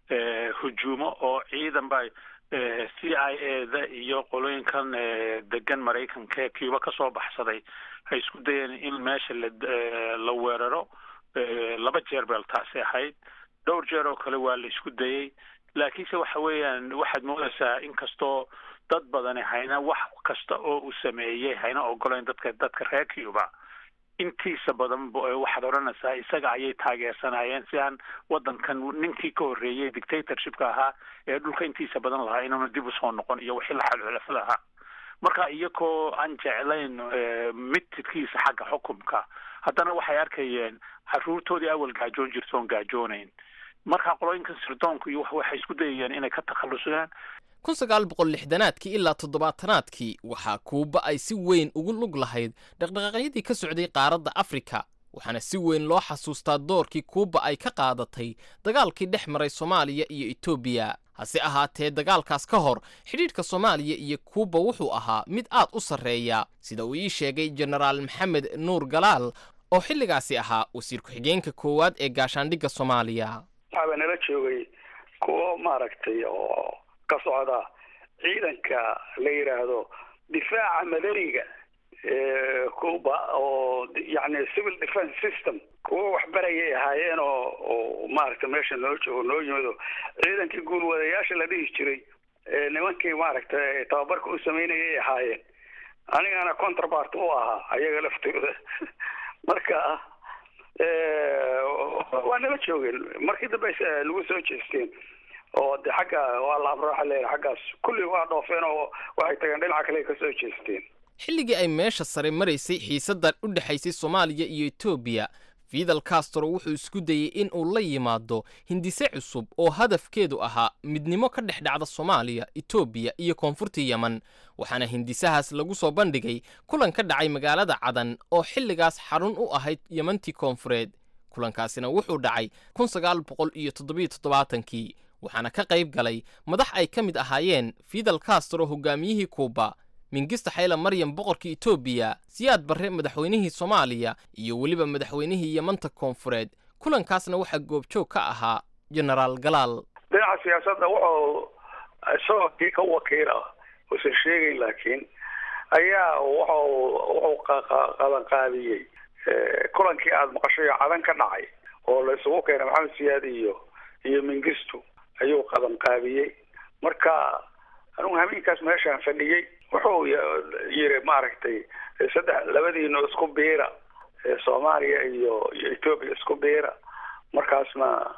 hujuumo oo ciidan ba c i a da iyo qolooyinkan degan maraykanka ee cuba ka soo baxsaday hay isku dayeen in meesha la la weeraro laba jeer beel taasi ahayd dhowr jeer oo kale waa la isku dayey laakiinse waxa weeyaan waxaad moodaysaa inkastoo dad badani hayna wax kasta oo uu sameeyey hayna ogolayn dadka dadka reer cuba intiisa badan waxaad odhanaysaa isaga ayay taageersanayeen si aan waddankan ninkii ka horreeyey dictatorshipka ahaa ee dhulka intiisa badan lahaa inuuna dib usoo noqon iyo wixii la xalxulafo lahaa marka iyagoo aan jeclayn midtidkiisa xagga xukumka haddana waxay arkayeen caruurtoodii awal gaajoon jirta oon gaajoonayn marka qolooyinkan sirdoonku iyo waxay isku dayayeen inay ka takhallusaan kun sagaal boqol lixdanaadkii ilaa toddobaatanaadkii waxaa kuuba ay si weyn ugu lug lahayd dhaqdhaqaaqyadii ka socday qaaradda afrika waxaana si weyn loo xasuustaa doorkii kuuba ay ka qaadatay dagaalkii dhex maray soomaaliya iyo etoobiya hase ahaatee dagaalkaas ka hor xidhiidhka soomaaliya iyo kuuba wuxuu ahaa mid aad u sarreeya sida uu ii sheegay jenaraal maxamed nuur galaal oo xilligaasi ahaa wasiir ku-xigeenka koowaad ee gaashaandhigga soomaaliya waxaaba nala joogay kuwo maaragtay oo ka socda ciidanka la yidhaahdo difaaca madaniga cuba oo yani civil defence system kuwo waxbarayay ahaayeen oo oo maaragtay meesha noo joogo noo yimido ciidankii guulwadayaasha la dhihi jiray nimankii maaragtay tababarka u sameynayay ahaayeen anigana contrabart u ahaa ayaga laftooda marka waa nala joogeen markii dambe nagu soo jeesteen oo de xagga waa la abrooxa leeyahay xaggaas kulli waa dhoofeen oo waxay tageen dhinaca kale ka soo jeesteen xilligii ay meesha sare maraysay xiisaddan u dhexaysay soomaaliya iyo etoobiya fidel castro wuxuu isku dayey in uu la yimaado hindise cusub oo hadafkeedu ahaa midnimo ka dhex dhacda soomaaliya etoobiya iyo koonfurta yemen waxaana hindisahaas lagu soo bandhigay kulan ka dhacay magaalada cadan oo xilligaas xarun u ahayd yemantii koonfureed kulankaasina wuxuu dhacay kii waxaana ka qayb galay madax ay ka mid ahaayeen fidel castro hogaamiyihii kuuba mingista xayla maryam boqorkii etoobiya siyaad barre madaxweynihii soomaaliya iyo weliba madaxweynihii yemanta koonfureed kulankaasna waxaa goobjoog ka ahaa genaraal galaal dhinaca siyaasadda wuxuu isagoo kii ka wakiila uusan sheegayn laakiin ayaa wuxuu wuxuu qabanqaadiyey kulankii aada maqashay oo cadan ka dhacay oo la isugu keenay maxamed siyaad iyo iyo mingistu ayuu qabanqaabiyey marka anugu hameenkaas meeshaan fadhiyey wuxuu yiri maaragtay saddex labadiina isku biira soomaaliya iyo iyo etoobiya isku biira markaasna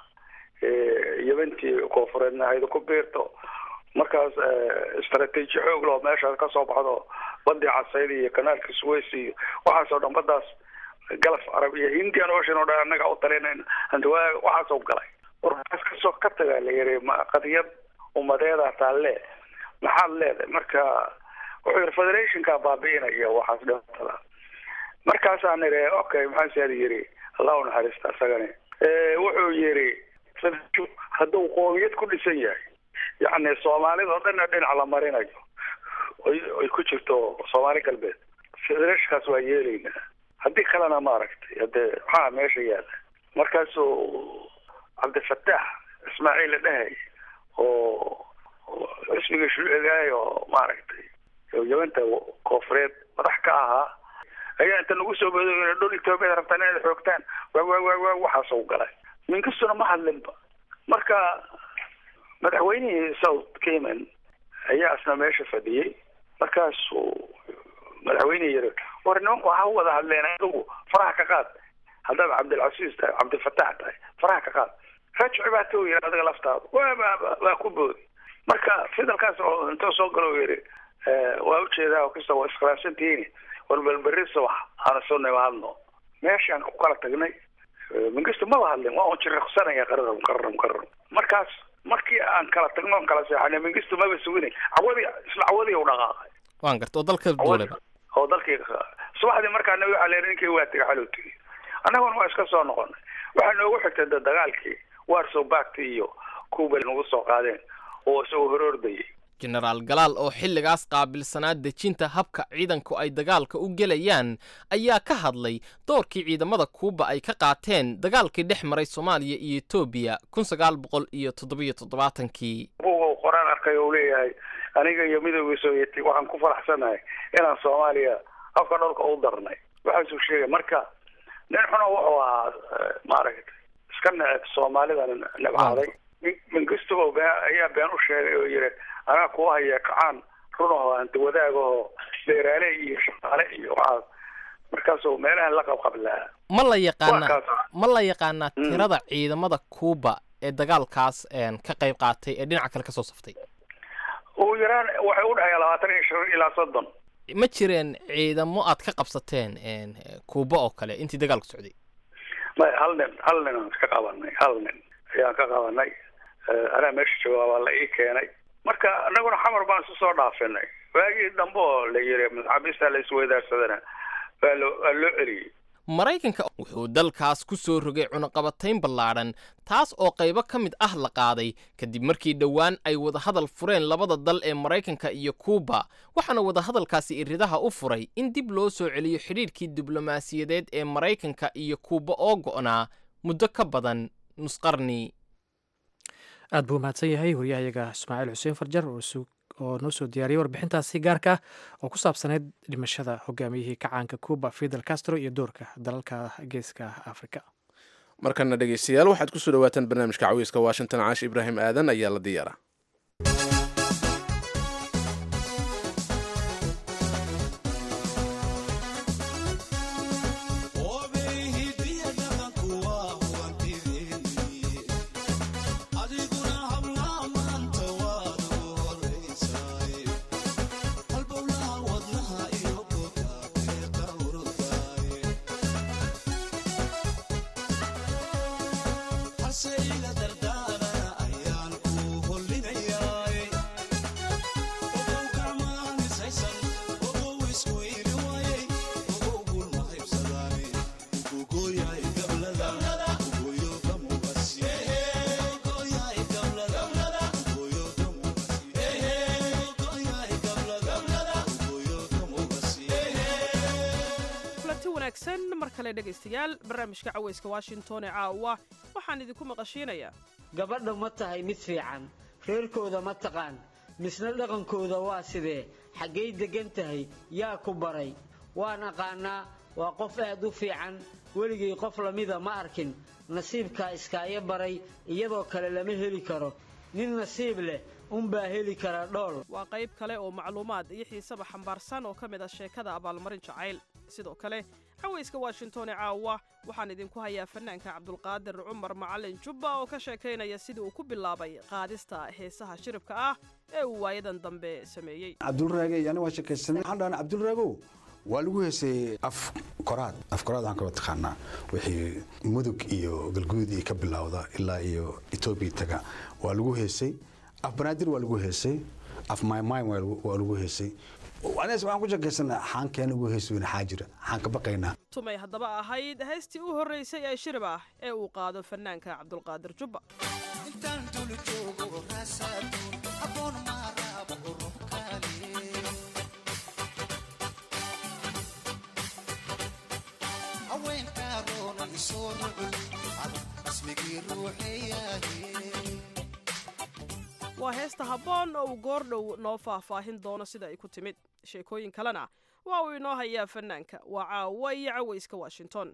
yebantii koonfureedna hayda ku biirto markaas istraatiiji xoog loo meeshaas kasoo baxdo badii casayd iyo kanaalka suways iyo waxaasoo dhan badaas galaf carab iyo hindian ocean oo dhan annaga u talinayn hantiwaa waxaasoo galay warkaas kasoo ka tagaa la yiri qadiyad umadeeda taalle maxaad leedahay marka wuxuu yiri federationka baabi'inaya waxaas dhibatada markaasaan niri okay maxaa siyaad yiri allah u naxariista isagani wuxuu yiri hadduu qoomiyad ku dhisan yahay yacni soomaalida oo dhanna dhinac la marinayo ay ku jirto soomaali galbeed federationkaas waa yeelaynaa haddii kalena maaragtay hadee maxaa meesha yaala markaasuu cabdifataax ismaaciil dhahay oo xisbiga shuucigaay oo maaragtay yamanta koonfureed madax ka ahaa ayaa inta nagu soo bodo dhul etoobiya rabtaan inaad xoogtaan waa waa waa waa waxaas u galay minkastuna ma hadlinba marka madaxweynihii south cayman ayaa isna meesha fadhiyey markaasuu madaxweynihii yiri war nimanku ha wada hadleen adigu faraha ka qaad haddaad cabdilcasiis tahay cabdilfataax tahay faraha ka qaad rajci baa ta yiri adiga laftaadu waa waa ku boodi marka fidelkaas oo intuu soo galo yiri waa ujeedaa kasta waa iskhilaafsantihiin war balberisa wax aana soo nimaadno meeshaan ku kala tagnay mingistu maba hadlin waa un jiriqsanaya qararam qararam qararam markaas markii aan kala tagno on kala seexanay mingistu maba suginay cawadi isla cawadii u dhaqaaqay waan garta oo dalka duuleba oo dalkii subaxdii markaana waxaa leeyahay ninkii waa tegay xaluu tegay annaguna waa iska soo noqonay waxaa noogu xigtay da dagaalkii warsow baagti iyo kuuba nagu soo qaadeen oo isagoo horoordayay genaraal galaal oo xilligaas qaabilsanaa dejinta habka ciidanku ay dagaalka u gelayaan ayaa ka hadlay doorkii ciidamada kuuba ay ka qaateen dagaalkii dhex maray soomaaliya iyo etoobiya kun sagaal boqol iyo toddobiyo toddobaatankii buuga qoraan arkay uu leeyahay aniga iyo midowgii sovyeti waxaan ku faraxsanahay inaan soomaaliya afka dhulka u darnay waxaasuu sheegay marka nin xuna wuxuu ahaa maaragtay iska neceb soomaalidana nebcaaday mingistuba ayaa been u sheegay oo yiri anaa kuu haya kacaan runaho hanti wadaagaho beeraale iyo shaqaale iyo waxaas markaasuu meelahan la qabqablaa ma la yaqaanaa ma la yaqaanaa tirada ciidamada kuuba ee dagaalkaas ka qayb qaatay ee dhinaca kale kasoo saftay ugu yaraan waxay u dhexeeya labaatan iyo shan ilaa soddon ma jireen ciidamo aad ka qabsateen kuuba oo kale intii dagaalku socday may hal nin hal nin aan ka qabanay hal nin ayaan ka qabanay anaa meesha joogaa waa la ii keenay marka anaguna xamar baan isu soo dhaafinay waagii dambe oo la yiri maxaabiista la isweydaarsadana waa loo waa loo celiyey maraykanka wuxuu dalkaas ku soo rogay cunaqabatayn ballaadhan taas oo qaybo ka mid ah la qaaday kadib markii dhowaan ay wadahadal fureen labada dal ee maraykanka iyo kuuba waxaana wadahadalkaasi iridaha u furay in dib loo soo celiyo xidhiidhkii diblomaasiyadeed ee maraykanka iyo kuuba oo go'naa muddo ka badan nusqarni aad buu mahadsan yahay waryahayaga ismaaciil xuseen farjar oo noo soo diyaariyey warbixintaasi gaarka oo ku saabsaneyd dhimashada hogaamiyihii kacaanka cuba fidel castro iyo doorka dalalka geeska africa markana dhegeystayaal waxaad ku soo dhawaataan barnaamijka cawiiska washington caashi ibraahim aadan ayaa la diyaara kulanti wanaagsan mar kale dhegaystayaal barnaamijka cawayska washington ee caawa waxaan idinku maqashiinayaa gabadha ma tahay mid fiican reerkooda ma taqaan misna dhaqankooda waa sidee xaggay deggan tahay yaa ku baray waan aqaannaa waa qof aad u fiican weligay qof lamida ma arkin nasiibkaa iskaayo baray iyadoo kale lama heli karo nin nasiib leh unbaa heli kara dhool waa qayb kale oo macluumaad iyo xiisaba xambaarsan oo ka mid ah sheekada abaalmarin jacayl sidoo kale cawayska washington ee caawa waxaan idinku hayaa fanaanka cabdulqaadir cumar macalin jubba oo ka sheekaynaya sidii uu ku bilaabay qaadista heesaha shiribka ah ee uu waayadan dambe sameeyey cabdulraage ani waa sheekaysanay waxaan dhahnay cabdulraagow waa lagu heesay af koraad af koraad waxaan kaloo taqaanaa wixii mudug iyo galguud iyo ka bilowda ilaa iyo etoobiya taga waa lagu heesay af banaadir waa lagu heesay af maymay waa lagu heesay anigas waxaan ku sheekaysanaa xaankeena ugu heesi weyna xaajira xaan ka baqaynaa tumay haddaba ahayd heystii u horraysay ee shirib ah ee uu qaado fanaanka cabdulqaadir jubba waa heesta habboon oo uu goordhow noo faahfaahin doono sida ay ku timid sheekooyin kalena waa uu inoo hayaa fanaanka waa caawa iyo cawayska washington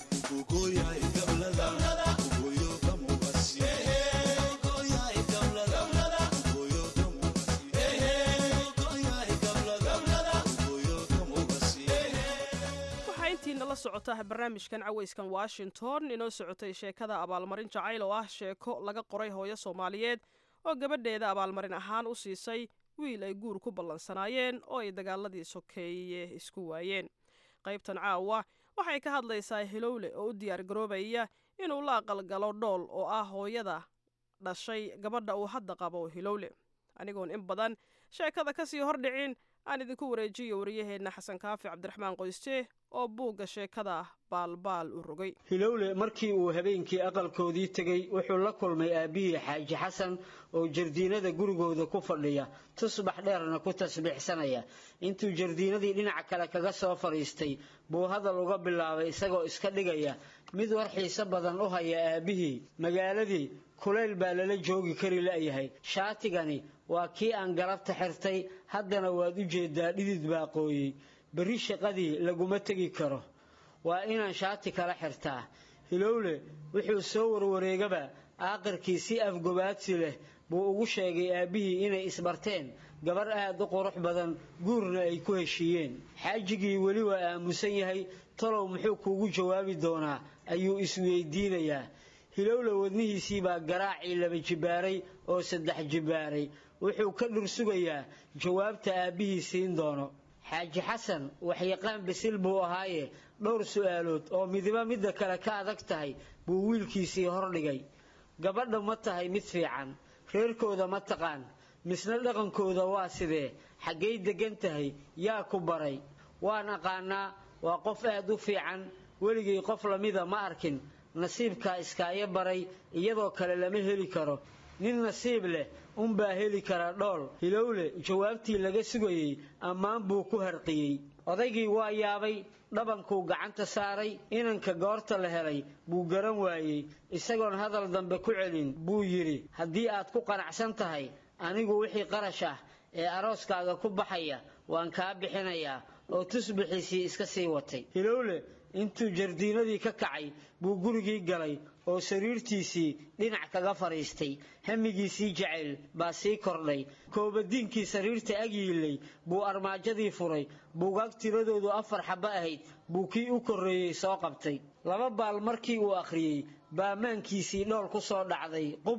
waxaa intiina la socota barnaamijkan cawayskan washington inoo socotay sheekada abaalmarin jacayl oo ah sheeko laga qoray hooyo soomaaliyeed oo gabadheeda abaalmarin ahaan u siisay wiil ay guur ku ballansanaayeen oo ay dagaaladii sokeeye isku waayeen qaybtan caawa waxay ka hadlaysaa hilowle oo u diyaar garoobaya inuu la aqalgalo dhool oo ah hooyada dhashay gabadha uu hadda qabo hilowle anigoon in badan sheekada ka sii hordhicin aan idinku wareejiyo wariyaheenna xasan kaafi cabdiraxmaan qoyste oo buugga sheekada baalbaal u rogay hilowle markii uu habeenkii aqalkoodii tegey wuxuu la kulmay aabbihii xaaji xasan oo jardiinada gurigooda ku fadhiya tusbax dheerna ku tasbiixsanaya intuu jardiinadii dhinaca kale kaga soo fadhiistay buu hadal uga bilaabay isagoo iska dhigaya mid war xiise badan u haya aabbihii magaaladii kulayl baa lala joogi kari la'yahay shaatigani waa kii aan galabta xirtay haddana waad u jeedaa dhidid baa qooyey berri shaqadii laguma tegi karo waa inaan shaati kala xirtaa hilowle wuxuu soo warwareegaba aaqirkii si afgobaadsi leh buu ugu sheegay aabbihii inay isbarteen gabar aad u qurux badan guurna ay ku heshiiyeen xaajigii weli waa aamusan yahay talow muxuu kuugu jawaabi doonaa ayuu isweydiinayaa hilowle wadnihiisii baa garaacii laba jibbaaray oo saddex jibbaaray wuxuu ka dhursugayaa jawaabta aabbihii siin doono xaaji xasan waxyaqaan bisil buu ahaaye dhowr su'aalood oo midiba midda kale ka adag tahay buu wiilkiisii hordhigay gabadha ma tahay mid fiican reerkooda ma taqaan misna dhaqankooda waa sidee xaggay deggan tahay yaa ku baray waan aqaannaa waa qof aad u fiican weligay qof lamida ma arkin nasiibkaa iskaayo baray iyadoo kale lama heli karo nin nasiib leh unbaa heli kara dhool hilowle jawaabtii laga sugayey ammaan buu ku harqiyey odaygii waa yaabay dhabankuu gacanta saaray inanka goorta la helay buu garan waayey isagoon hadal dambe ku celin buu yidhi haddii aad ku qanacsan tahay anigu wixii qarash ah ee arooskaaga ku baxaya waan kaa bixinayaa oo tusbixiisii iska sii watay hilowle intuu jardiinadii ka kacay buu gurigii galay oo sariirtiisii dhinac kaga fadhiistay hamigiisii jacayl baa sii kordhay koobadiinkii sariirta ag yiillay buu armaajadii furay buugaag tiradoodu afar xabbo ahayd buu kii u korreeyey soo qabtay laba baal markii uu akhriyey baamaankiisii dhool ku soo dhacday qub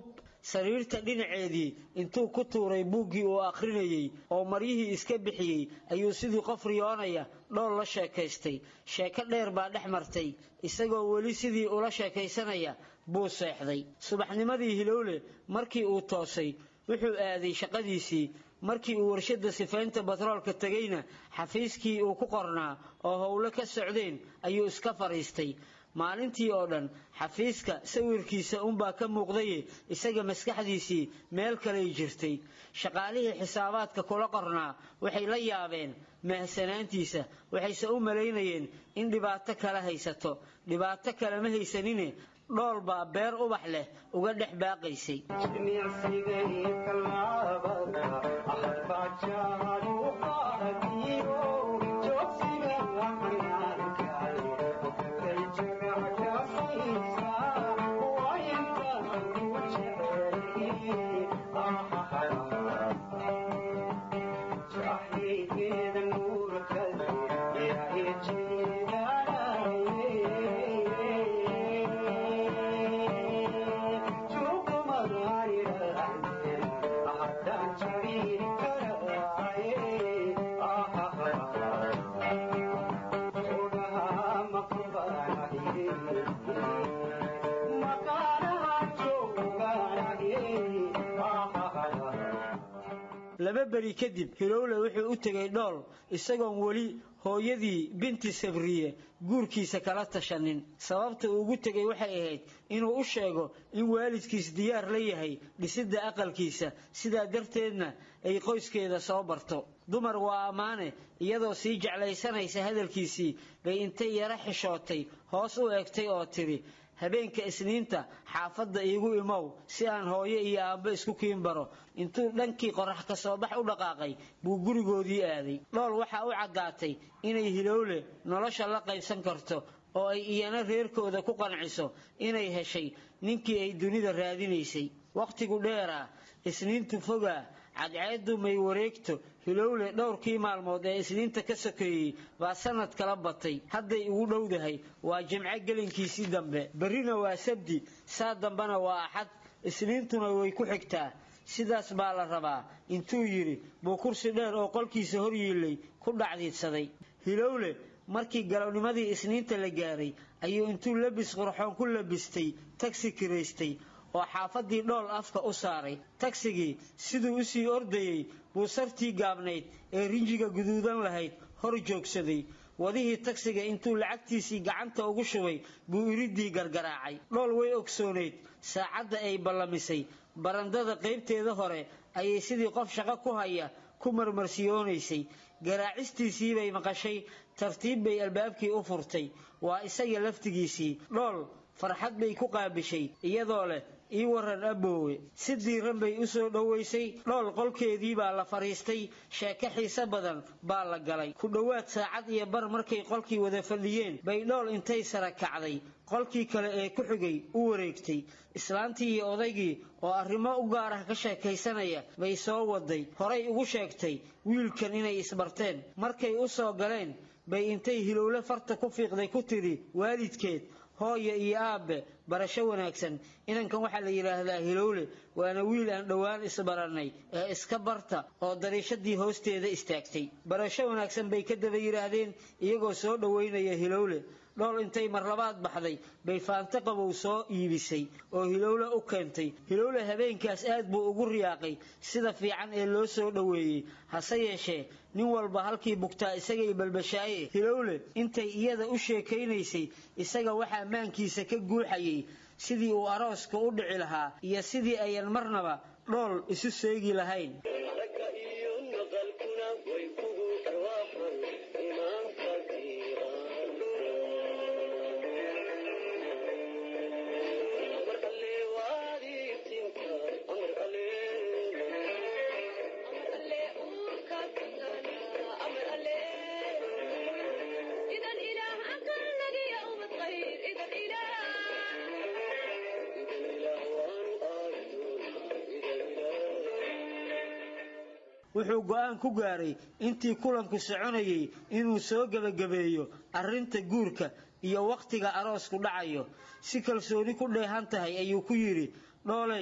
sariirta dhinaceedii intuu ku tuuray buuggii uu akhrinayey oo maryihii iska bixiyey ayuu sidii qof riyoonaya dhool la sheekaystay sheeko dheer baa dhex martay isagoo weli sidii ula sheekaysanaya buu seexday subaxnimadii hilowle markii uu toosay wuxuu aaday shaqadiisii markii uu warshadda sifaynta batroolka tegayna xafiiskii uu ku qornaa oo howlo ka socdeen ayuu iska fadhiistay maalintii oo dhan xafiiska sawirkiisa unbaa ka muuqdaye isaga maskaxdiisii meel kaley jirtay shaqaalihii xisaabaadka kula qornaa waxay la yaabeen mahsanaantiisa waxayse u malaynayeen in dhibaato kale haysato dhibaato kale ma haysanine dhool baa beer ubax leh uga dhex baaqaysay laba beri kadib hilowle wuxuu u tegay dhool isagoon weli hooyadii binti sabriye guurkiisa kala tashanin sababta uu ugu tegay waxay ahayd inuu u sheego in waalidkiis diyaar la yahay dhisidda aqalkiisa sidaa darteedna ay qoyskeeda soo barto dumar waa ammaane iyadoo sii jeclaysanaysa hadalkiisii bay intay yaro xishootay hoos u eegtay oo tidhi habeenka isniinta xaafadda iigu imow si aan hooyo iyo aabbo isku kiin baro intuu dhankii qorax ka soo bax u dhaqaaqay buu gurigoodii aaday dhool waxaa u caddaatay inay hilowle nolosha la qaybsan karto oo ay iyana reerkooda ku qanciso inay heshay ninkii ay dunida raadinaysay wakhtigu dheeraa isniintu fogaa cadceeddu may wareegto hilowle dhowrkii maalmood ee isniinta ka sokeeyey baa sanad kala batay hadday ugu dhowdahay waa jimco gelinkiisii dambe berrina waa sabdi saa dambena waa axad isniintuna way ku xigtaa sidaas baa la rabaa intuu yidhi buu kursi dheer oo qolkiisa hor yiillay ku dhacdiidsaday hilowle markii galownimadii isniinta la gaaray ayuu intuu labis qurxoon ku labistay tagsi kiraystay oo xaafadii dhool afka u saaray tagsigii siduu u sii ordayey buu sartii gaabnayd ee rinjiga guduudan lahayd hor joogsaday wadihii tagsiga intuu lacagtiisii gacanta ugu shubay buu iridii gargaraacay dhool way ogsoonayd saacadda ay ballamisay barandada qaybteeda hore ayay sidii qof shaqo ku haya ku marmarsiyoonaysay garaacistiisii bay maqashay tartiib bay albaabkii u furtay waa isaga laftigiisii dhool farxad bay ku qaabishay iyadoo leh ii waran aboowe si diiran bay u soo dhowaysay dhool qolkeedii baa la fadhiistay sheeko xiise badan baa la galay ku dhowaad saacad iyo bar markay qolkii wada fadhiyeen bay dhool intay sara kacday qolkii kale ee ku xigay u wareegtay islaantii iyo odaygii oo arrimo u gaar ah ka sheekaysanaya bay soo waday horay ugu sheegtay wiilkan inay isbarteen markay u soo galeen bay intay hilowle farta ku fiiqday ku tidhi waalidkeed hooyo iyo aabbe barasho wanaagsan inankan waxaa la yidhaahdaa hilowle waana wiil aan dhowaan isbarannay ee iska barta oo dariishadii hoosteeda istaagtay barasho wanaagsan bay ka daba yidhaahdeen iyagoo soo dhowaynaya hilowle dhool intay marlabaad baxday bay faanto qabow soo iibisay oo hilowle u keentay hilowle habeenkaas aad buu ugu riyaaqay sida fiican ee loo soo dhoweeyey hase yeeshee nin walba halkii bugtaa isagay balbashaaye hilowle intay iyada u sheekaynaysay isaga waxaa maankiisa ka guuxayay sidii uu arooska u dhici lahaa iyo sidii ayan marnaba dhool isu seegi lahayn wuxuu go'aan ku gaaray intii kulanku soconayay inuu soo gebagabeeyo arrinta guurka iyo wakhtiga aroosku dhacayo si kalsooni ku dheehan tahay ayuu ku yidhi dhooley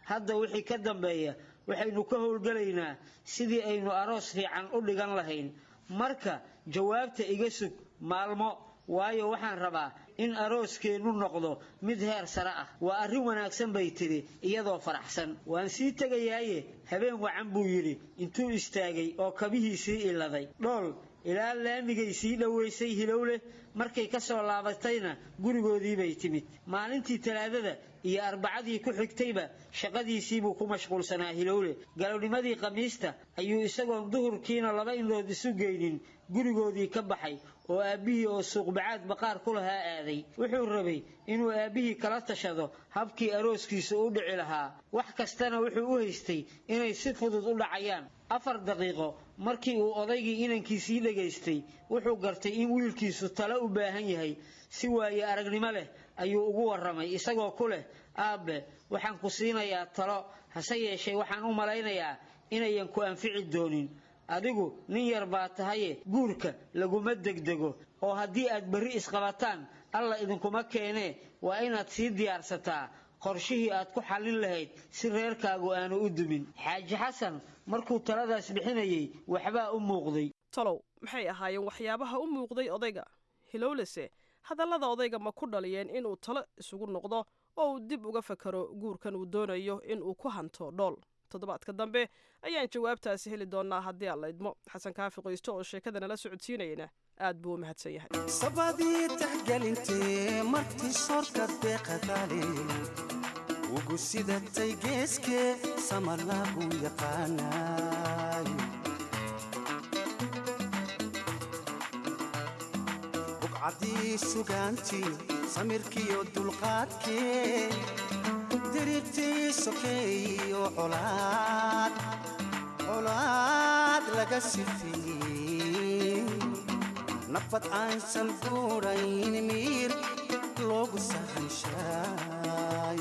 hadda wixii ka dambeeya waxaynu ka howlgelaynaa sidii aynu aroos fiican u dhigan lahayn marka jawaabta iga sug maalmo waayo waxaan rabaa in arooskeennu noqdo mid heer sare ah waa arrin wanaagsan bay tidhi iyadoo faraxsan waan sii tegayaaye habeen wacan buu yidhi intuu istaagay oo kabihiisii iladay dhool ilaa laamigay sii dhowaysay hilowleh markay ka soo laabatayna gurigoodiibay timid maalintii talaadada iyo arbacadii ku xigtayba shaqadiisiibuu ku mashquulsanaa hilowle galownimadii khamiista ayuu isagoon duhurkiina laba indhood isu geynin gurigoodii ka baxay oo aabbihii oo suuqbacaad baqaar ku lahaa aaday wuxuu rabay inuu aabbihii kala tashado habkii arooskiisa u dhici lahaa wax kastana wuxuu u haystay inay si fudud u dhacayaan afar daqiiqo markii uu odaygii inankiisii dhegaystay wuxuu gartay in wiilkiisu talo u baahan yahay si waaye aragnimo leh ayuu ugu warramay isagoo ku leh aabbe waxaan ku siinayaa talo hase yeeshee waxaan u malaynayaa inayan ku anfici doonin adigu nin yar baa tahaye guurka laguma degdego oo haddii aad berri isqabataan alla idinkuma keenee waa inaad sii diyaarsataa qorshihii aad ku xallin lahayd si reerkaagu aanu u dumin xaaji xasan markuu taladaas bixinayay waxbaa u muuqday talow maxay ahaayeen waxyaabaha u muuqday odayga hilowlese hadallada odayga ma ku dhaliyeen inuu talo isugu noqdo oo uu dib uga fakaro guurkan uu doonayo inuu ku hanto dhool toddobaadka dambe ayaan jawaabtaasi heli doonaa haddii aan la idmo xasan kaafi qoysto oo sheekada nala socodsiinayana aad buu u mahadsan yahay sabadii taxgelintee martii soorka deeqadaale ugu sidatay geeskee sama lagu yaqaanaay bugcadii sugaantii samirkiiyo dulqaadkee dirirtii sokeeyo colaad colaad laga sifiyey nafad aansan guurayn miir loogu sahanshaay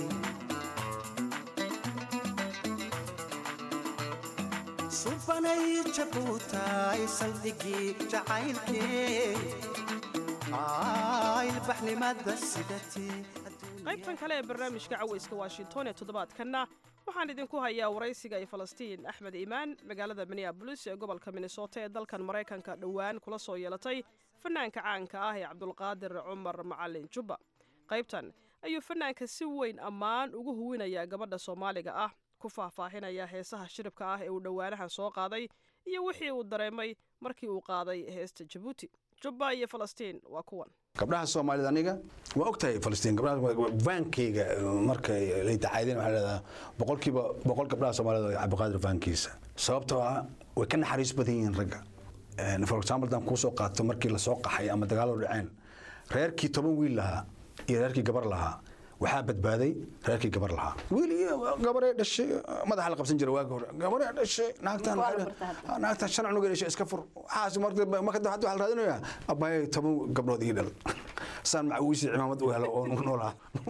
subanay jabuutaay saldhigii jacaylkee ilbaxnimada sidatee qaybtan kale ee barnaamijka cawayska washington ee toddobaadkanna waxaan idinku hayaa waraysiga ay falastiin axmed iimaan magaalada minneabolis ee gobolka minnesota ee dalkan maraykanka dhowaan kula soo yeelatay fanaanka caanka ah ee cabdulqaadir cumar macalin jubba qaybtan ayuu fanaanka si weyn ammaan ugu huwinayaa gabadha soomaaliga ah ku faahfaahinaya heesaha shiribka ah ee uu dhowaanahan soo qaaday iyo wixii uu dareemay markii uu qaaday heesta jabuuti jubba iyo falastiin waa kuwan gabdhaha soomaalida aniga waa ogtahay falastiin gabdhaha vaankayga markay lay tacaydeen waxaa leedaha boqolkiiba boqol gabdhaha soomaalida waa cabdiqaadir vaankiisa sababtoo ah way ka naxariis badan yihiin ragga for example haddaan kuu soo qaato markii lasoo qaxay ama dagaallo dhaceen reerkii toban wiil lahaa iyo reerkii gabar lahaa waxaa badbaaday reerkii gabar lahaa wiil iyo gabaree dhashay madaxa la qabsan jiray waagi hore gabaree dhashay naagtan naagtan shan cunug dhashay iska fur waxaas marka hadda waxaa la raadinayaa abbaayay toban gabdhood ii dhal saan macawiisi cimaamad u helo oo noolaa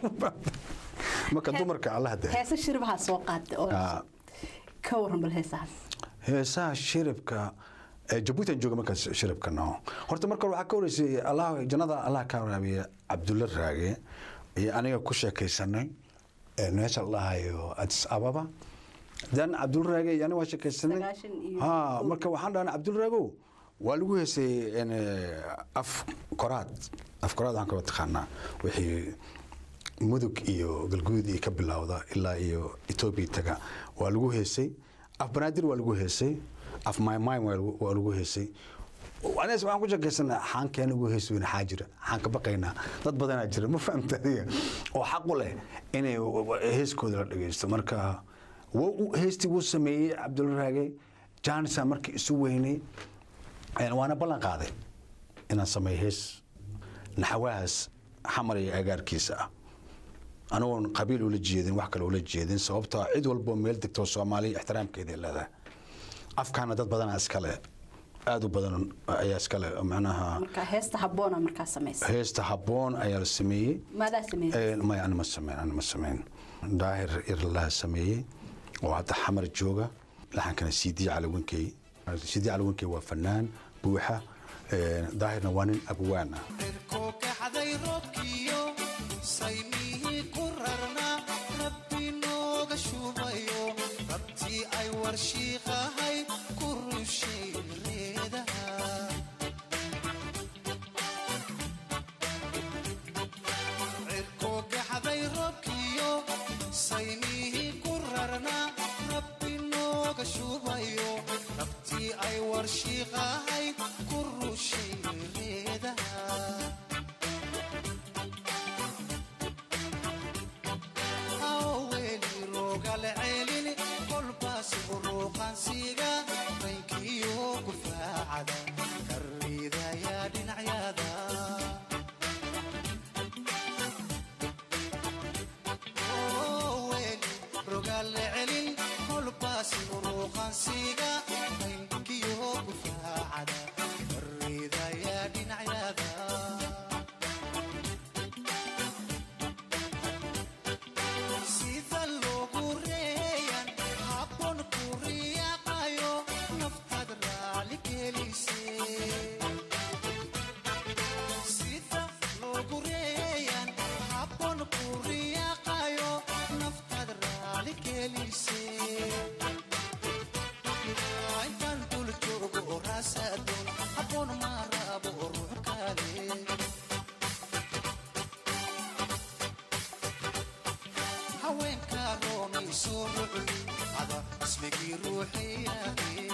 marka dumarka alla hadda heesa shirbaha soo qaatay oo ka waran bal heesahaas heesaha shiribka jabuuti aan jooga markaas shiribka no horta marka waxaa ka horeysay allah jannada allah ka waraabiye cabdulla raage iyo aniga ku sheekaysanay meesha la dhahayo adis ababa dan cabdulraage iyo aniga waa sheekaysanay ha marka waxaan dhahnay cabdulraagow waa lagu heesay af koraad af koraad waxaan kaba taqaanaa wixii mudug iyo galguud iyo ka bilowda ilaa iyo etoobiya taga waa lagu heesay af banaadir waa lagu heesay af maymay waa lagu heesay anigas waxaan ku sheekaysana xaankeena ugu hees weyne xaa jira xaan ka baqaynaa dad badanaa jira ma fahamta adiga oo xaq u leh inay heeskooda la dhagaysto marka heestii wuu sameeyey cabdulraage janisa markii isu weynay waana ballan qaaday inaan sameeyo hees naxawahaas xamar iyo agaarkiisa ah anigoon qabiil ula jeedin wax kale ula jeedin sababtoo cid walboo meel degtoo soomaaliya ixtiraamkeeday leedahay afkaana dad badanaa iskale aada u badan ayaa iskale macnaha marka heesta habboona markaa samaysa heesta habboon ayaa la sameeyey maadaa sameeyey maya ani ma sameyn ani ma sameyn daahir irlaha sameeyey oo hadda xamar jooga laxankana cd calawinkey cd calawinkey waa fanaan buuxa daahirna waa nin abwaan ah kookaxday roobkiyo saymihii ku rarnaa rabbi nooga shubay warshiiqahay ku rushay reedaha cirko gaxday robkiyo saynihii ku rarnaa rabbi nooga shubayo rabtii ay warshiiqahay ku rushay reedaha aweli rogale celin kolbaas uruqansiga raynkiyo gufaacada karridaya dhinacyada weli rogale celin kolbaas uruqansiga raynkiyo gufaacada karridaya dhinacyada sida loogu reeyan habboon ku riyaaqayo naftaad raali gelise sida loogu reeyan habboon ku riyaaqayo naftaad raali gelise intaan dul joogo oo raasadoon habboon ma rabo ruux kale haweenka roonay soo rucli ada ismigii ruuxiyahe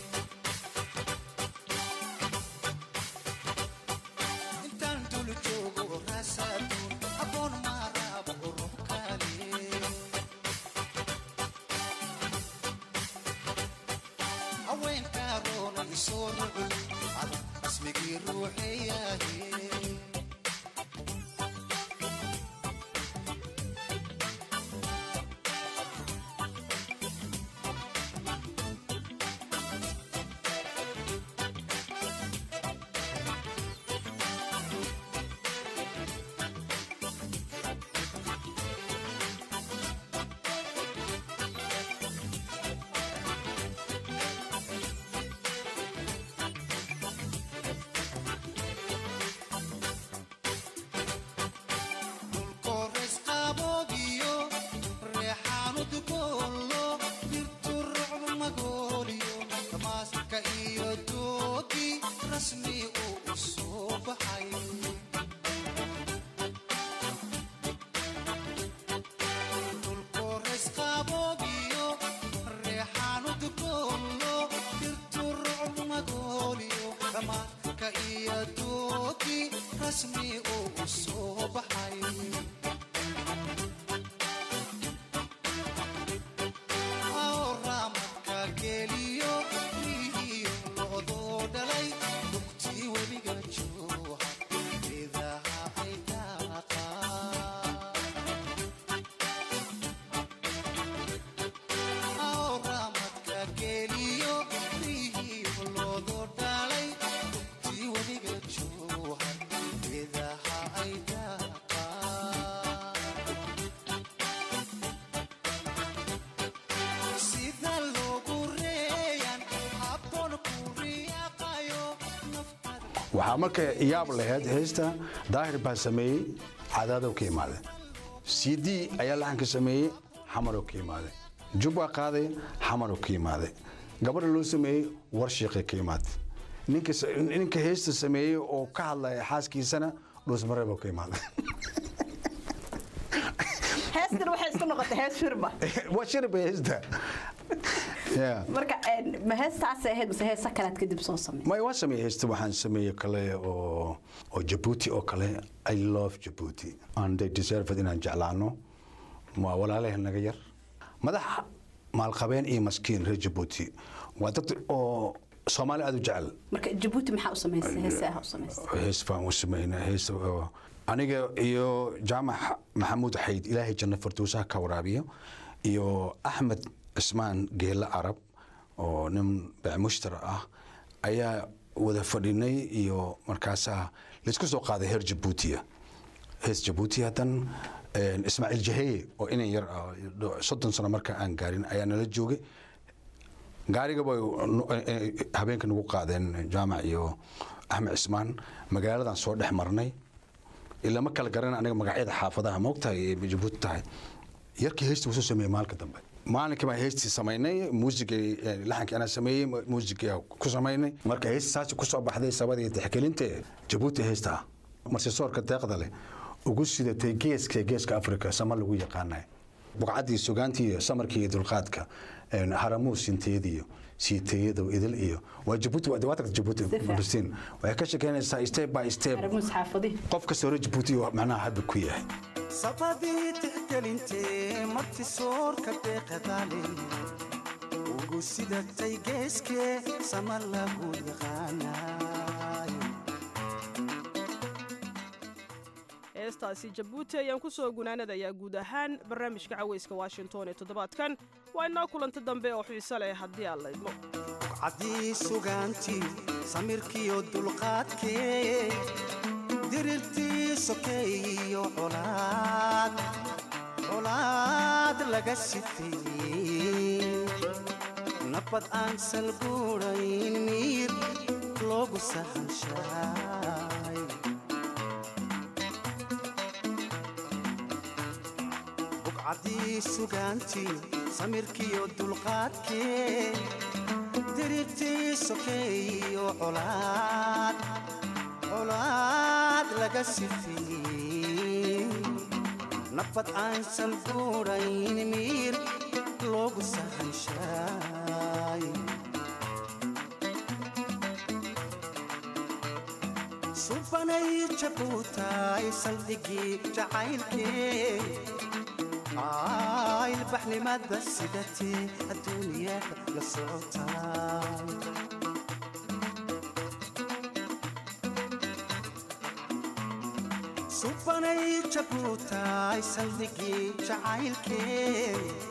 intaan dul joogo raasaduun aboon maaraabo ruux kale haweenka roonay soo rucli ada ismigii ruuxiyahe kores qaboobiyo reexaanud boollo dirtu rucbu magooliyo damaaska iyo doogi rasmi uu u soo baxay dulkores qaboobiyo reexaanud boollo dirtu rucbu magooliyo damaaska iyo doogi rasmi uu u soo baxay ramadka geliyo rihiyo loodoo dhalay lugtii webiga jooha geedaha ay daaqaan ramadka geliyo rihiyo loodoo dhalay lugtii webiga jooha geedaha ay daaqaan sida loogu reeyan habboon ku riyaaqayo waxaa marka yaab lahayd heesta daahir baa sameeyey cadaadow ka imaade cd ayaa laxanka sameeyey xamarow ka imaade jubbaa qaaday xamarow ka imaade gabadha loo sameeyey warshiiqay ka imaade ninka ninka heesta sameeyey oo ka hadlaya xaaskiisana dhuusmareeboo ka imaade heestan waxay isku noqotay hees shirba waa shirba heesta Yeah. marka een, ma heestaasay ahayd mase heesa kalead kadib soo samey may waa sameeyey heesta waxaan sameeyey kale oo oo jabuuti oo kale i love jabuuti and they deserve it inaan jeclaano waa walaalaha naga yar madax maalqabeen iyo maskiin reer jabuuti waa dad oo soomaali aad u jecel marka jabuuti maxaa u samaysay heesaha u samaysay hees baan u sameynaa hees oo aniga iyo jaamac maxamuud xayd ilaahay janno farduusaha ka waraabiyo iyo axmed cismaan geelle carab oo nin beecmushtara ah ayaa wada fadhinay iyo markaasaa laysku soo qaaday heer jabuutiya hees jabuuti haddan ismaaciil jaheye oo inan yar ah soddon sano marka aan gaarin ayaa nala joogay gaariga bay habeenka nagu qaadeen jaamac iyo axmed cismaan magaaladan soo dhex marnay ilaa ma kala garan aniga magacyada xaafadaha moogtahay ee jabuuti tahay yarkii heesta wusoo sameeyey maalka dambe maalinkii baan heystii samaynay muusigii laxankii anaa sameeyey muusigii ku samaynay marka heystii saasi kusoo baxday sabadii tixgelinte jabuuti heysta marsisoorka deeqda leh ugu sidatay geeska geeska afrika sama lagu yaqaanay buqcaddii sugaantii iyo samarkii iyo dulqaadka haramuus inteediyo siiteyada idil iyo waa jabuuti waa tagta jabuuti bulistiin waxay ka shekeynaysaa step by step qof kasta hore jabuuti macnaha hadda ku yahay sabadii tixgelintee martisoorka deeqadaale ugu sidatay geeskee sama lagu yaqaanayo heestaasi jabuuti ayaan ku soo gunaanadayaa guud ahaan barnaamijka cawayska washington ee toddobaadkan waa inoo kulanta dambe oo xiiso leh haddii aan la idmo buqcaddii sugaantii samirkiyo dulqaadkee dirirtii sokeeyo colaad colaad laga sitay nabad aan salguurayn miir loogu sahanshaay buqcaddii sugaantii samirkiyo dulqaadkee dirirtii sokeeyo colaad colaad laga sifiyey nabad aan salguurayn miir loogu sahanshaay subanay jabuutaay saldhigii jacaylkee ilbaxnimada sidatee adduuniyada la socotaay subanay jabuutaay saldhigii jacaylkee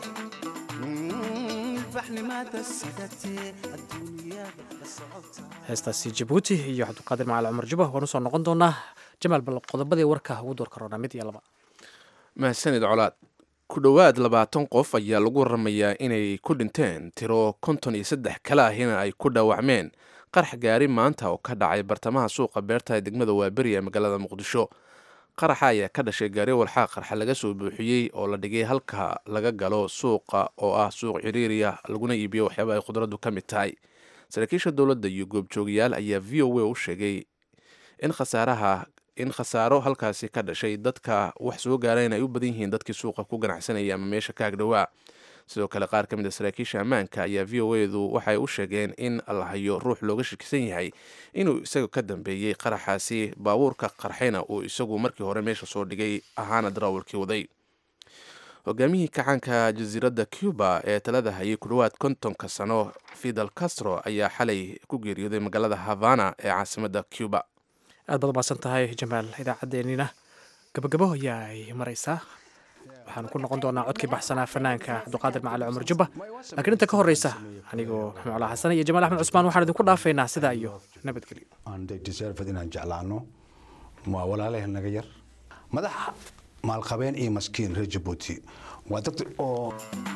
ilbaxnimada sidatee adduuniyada la socotaay heestaasi jabuuti iyo cabdiqaadir macali cumar juba waan usoo noqon doonaa jamaal bal qodobadii warka ugu door karoona mid iyo laba mahadsanid colaad ku dhowaad labaatan qof ayaa lagu waramayaa inay ku dhinteen tiro konton iyo saddex kale ahina ay ku dhaawacmeen qarax gaari maanta oo ka dhacay bartamaha suuqa beerta ee degmada waaberi ee magaalada muqdisho qaraxa ayaa ka dhashay gaari walxaa qarxa laga soo buuxiyey oo la dhigay halka laga galo suuqa oo ah suuq ciriiriya laguna iibiyo waxyaaba ay khudraddu ka mid tahay saraakiisha dowladda iyo goobjoogayaal ayaa v o a u sheegay in khasaaraha in khasaaro halkaasi ka dhashay dadka wax soo gaareen ay u badan yihiin dadkii suuqa ku ganacsanaya ama meesha ka agdhowaa sidoo kale qaar ka mid a saraakiisha ammaanka ayaa v o edu waxay u sheegeen in la hayo ruux looga shakisan yahay inuu isaga ka dambeeyey qaraxaasi baabuurka qarxayna uu isagu markii hore meesha soo dhigay ahaana darawalkii waday hogaamiyihii kacaanka jasiiradda cuba ee talada hayay ku dhowaad kontonka sano fidel castro ayaa xalay ku geeriyooday magaalada havana ee caasimadda cuba aad baad umaasan tahay jamaal idaacaddeenina gabagabo ayaa ay maraysaa waxaanu ku noqon doonaa codkii baxsanaa fanaanka cabdiqaadir macali cumar jubba laakiin inta ka horreysa anigoo maxamed cala xasan iyo jamaal axmed cusmaan waxaan idinku dhaafaynaa sidaa iyo nabadgelyo deserved inaan jeclaano waa walaalaheen naga yar madax maalqabeen iyo maskiin reer jabuuti waa dad oo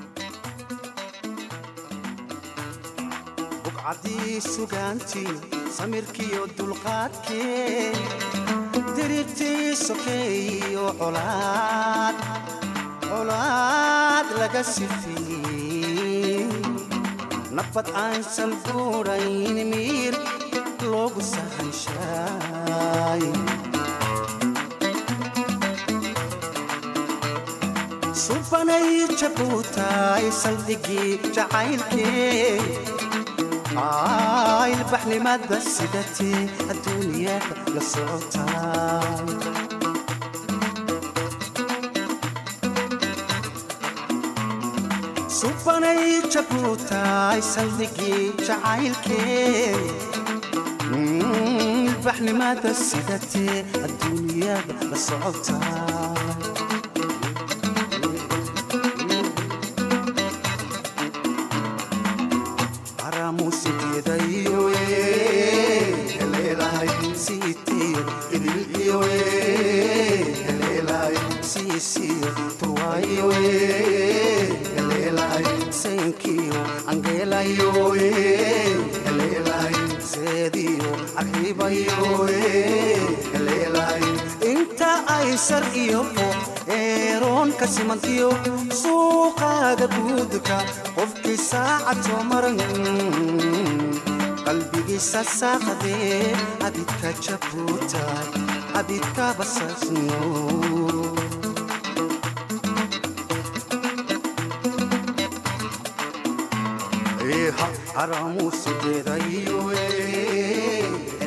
buqcaddii sugaantii samirkiyo dulqaadkee dirirtii sokeeyo colaad colaad laga sifiyey nabad aan salguurayn miir loogu sahanshaay subanay jabuutaay saldhigii jacaylkee ilbaxnimada sidatee adduuniyada la socotaay subanay jabuutaay saldhigii jacaylkee ilbaxnimada sidatee adduuniyada la socotaay inta ay sar iyo fo eeroon soonka simantiyo suuqaaga guudka qofkii saacad soo maran qalbigiisa saaqadee abidka jabuuta abidka basasno haramuusideedayo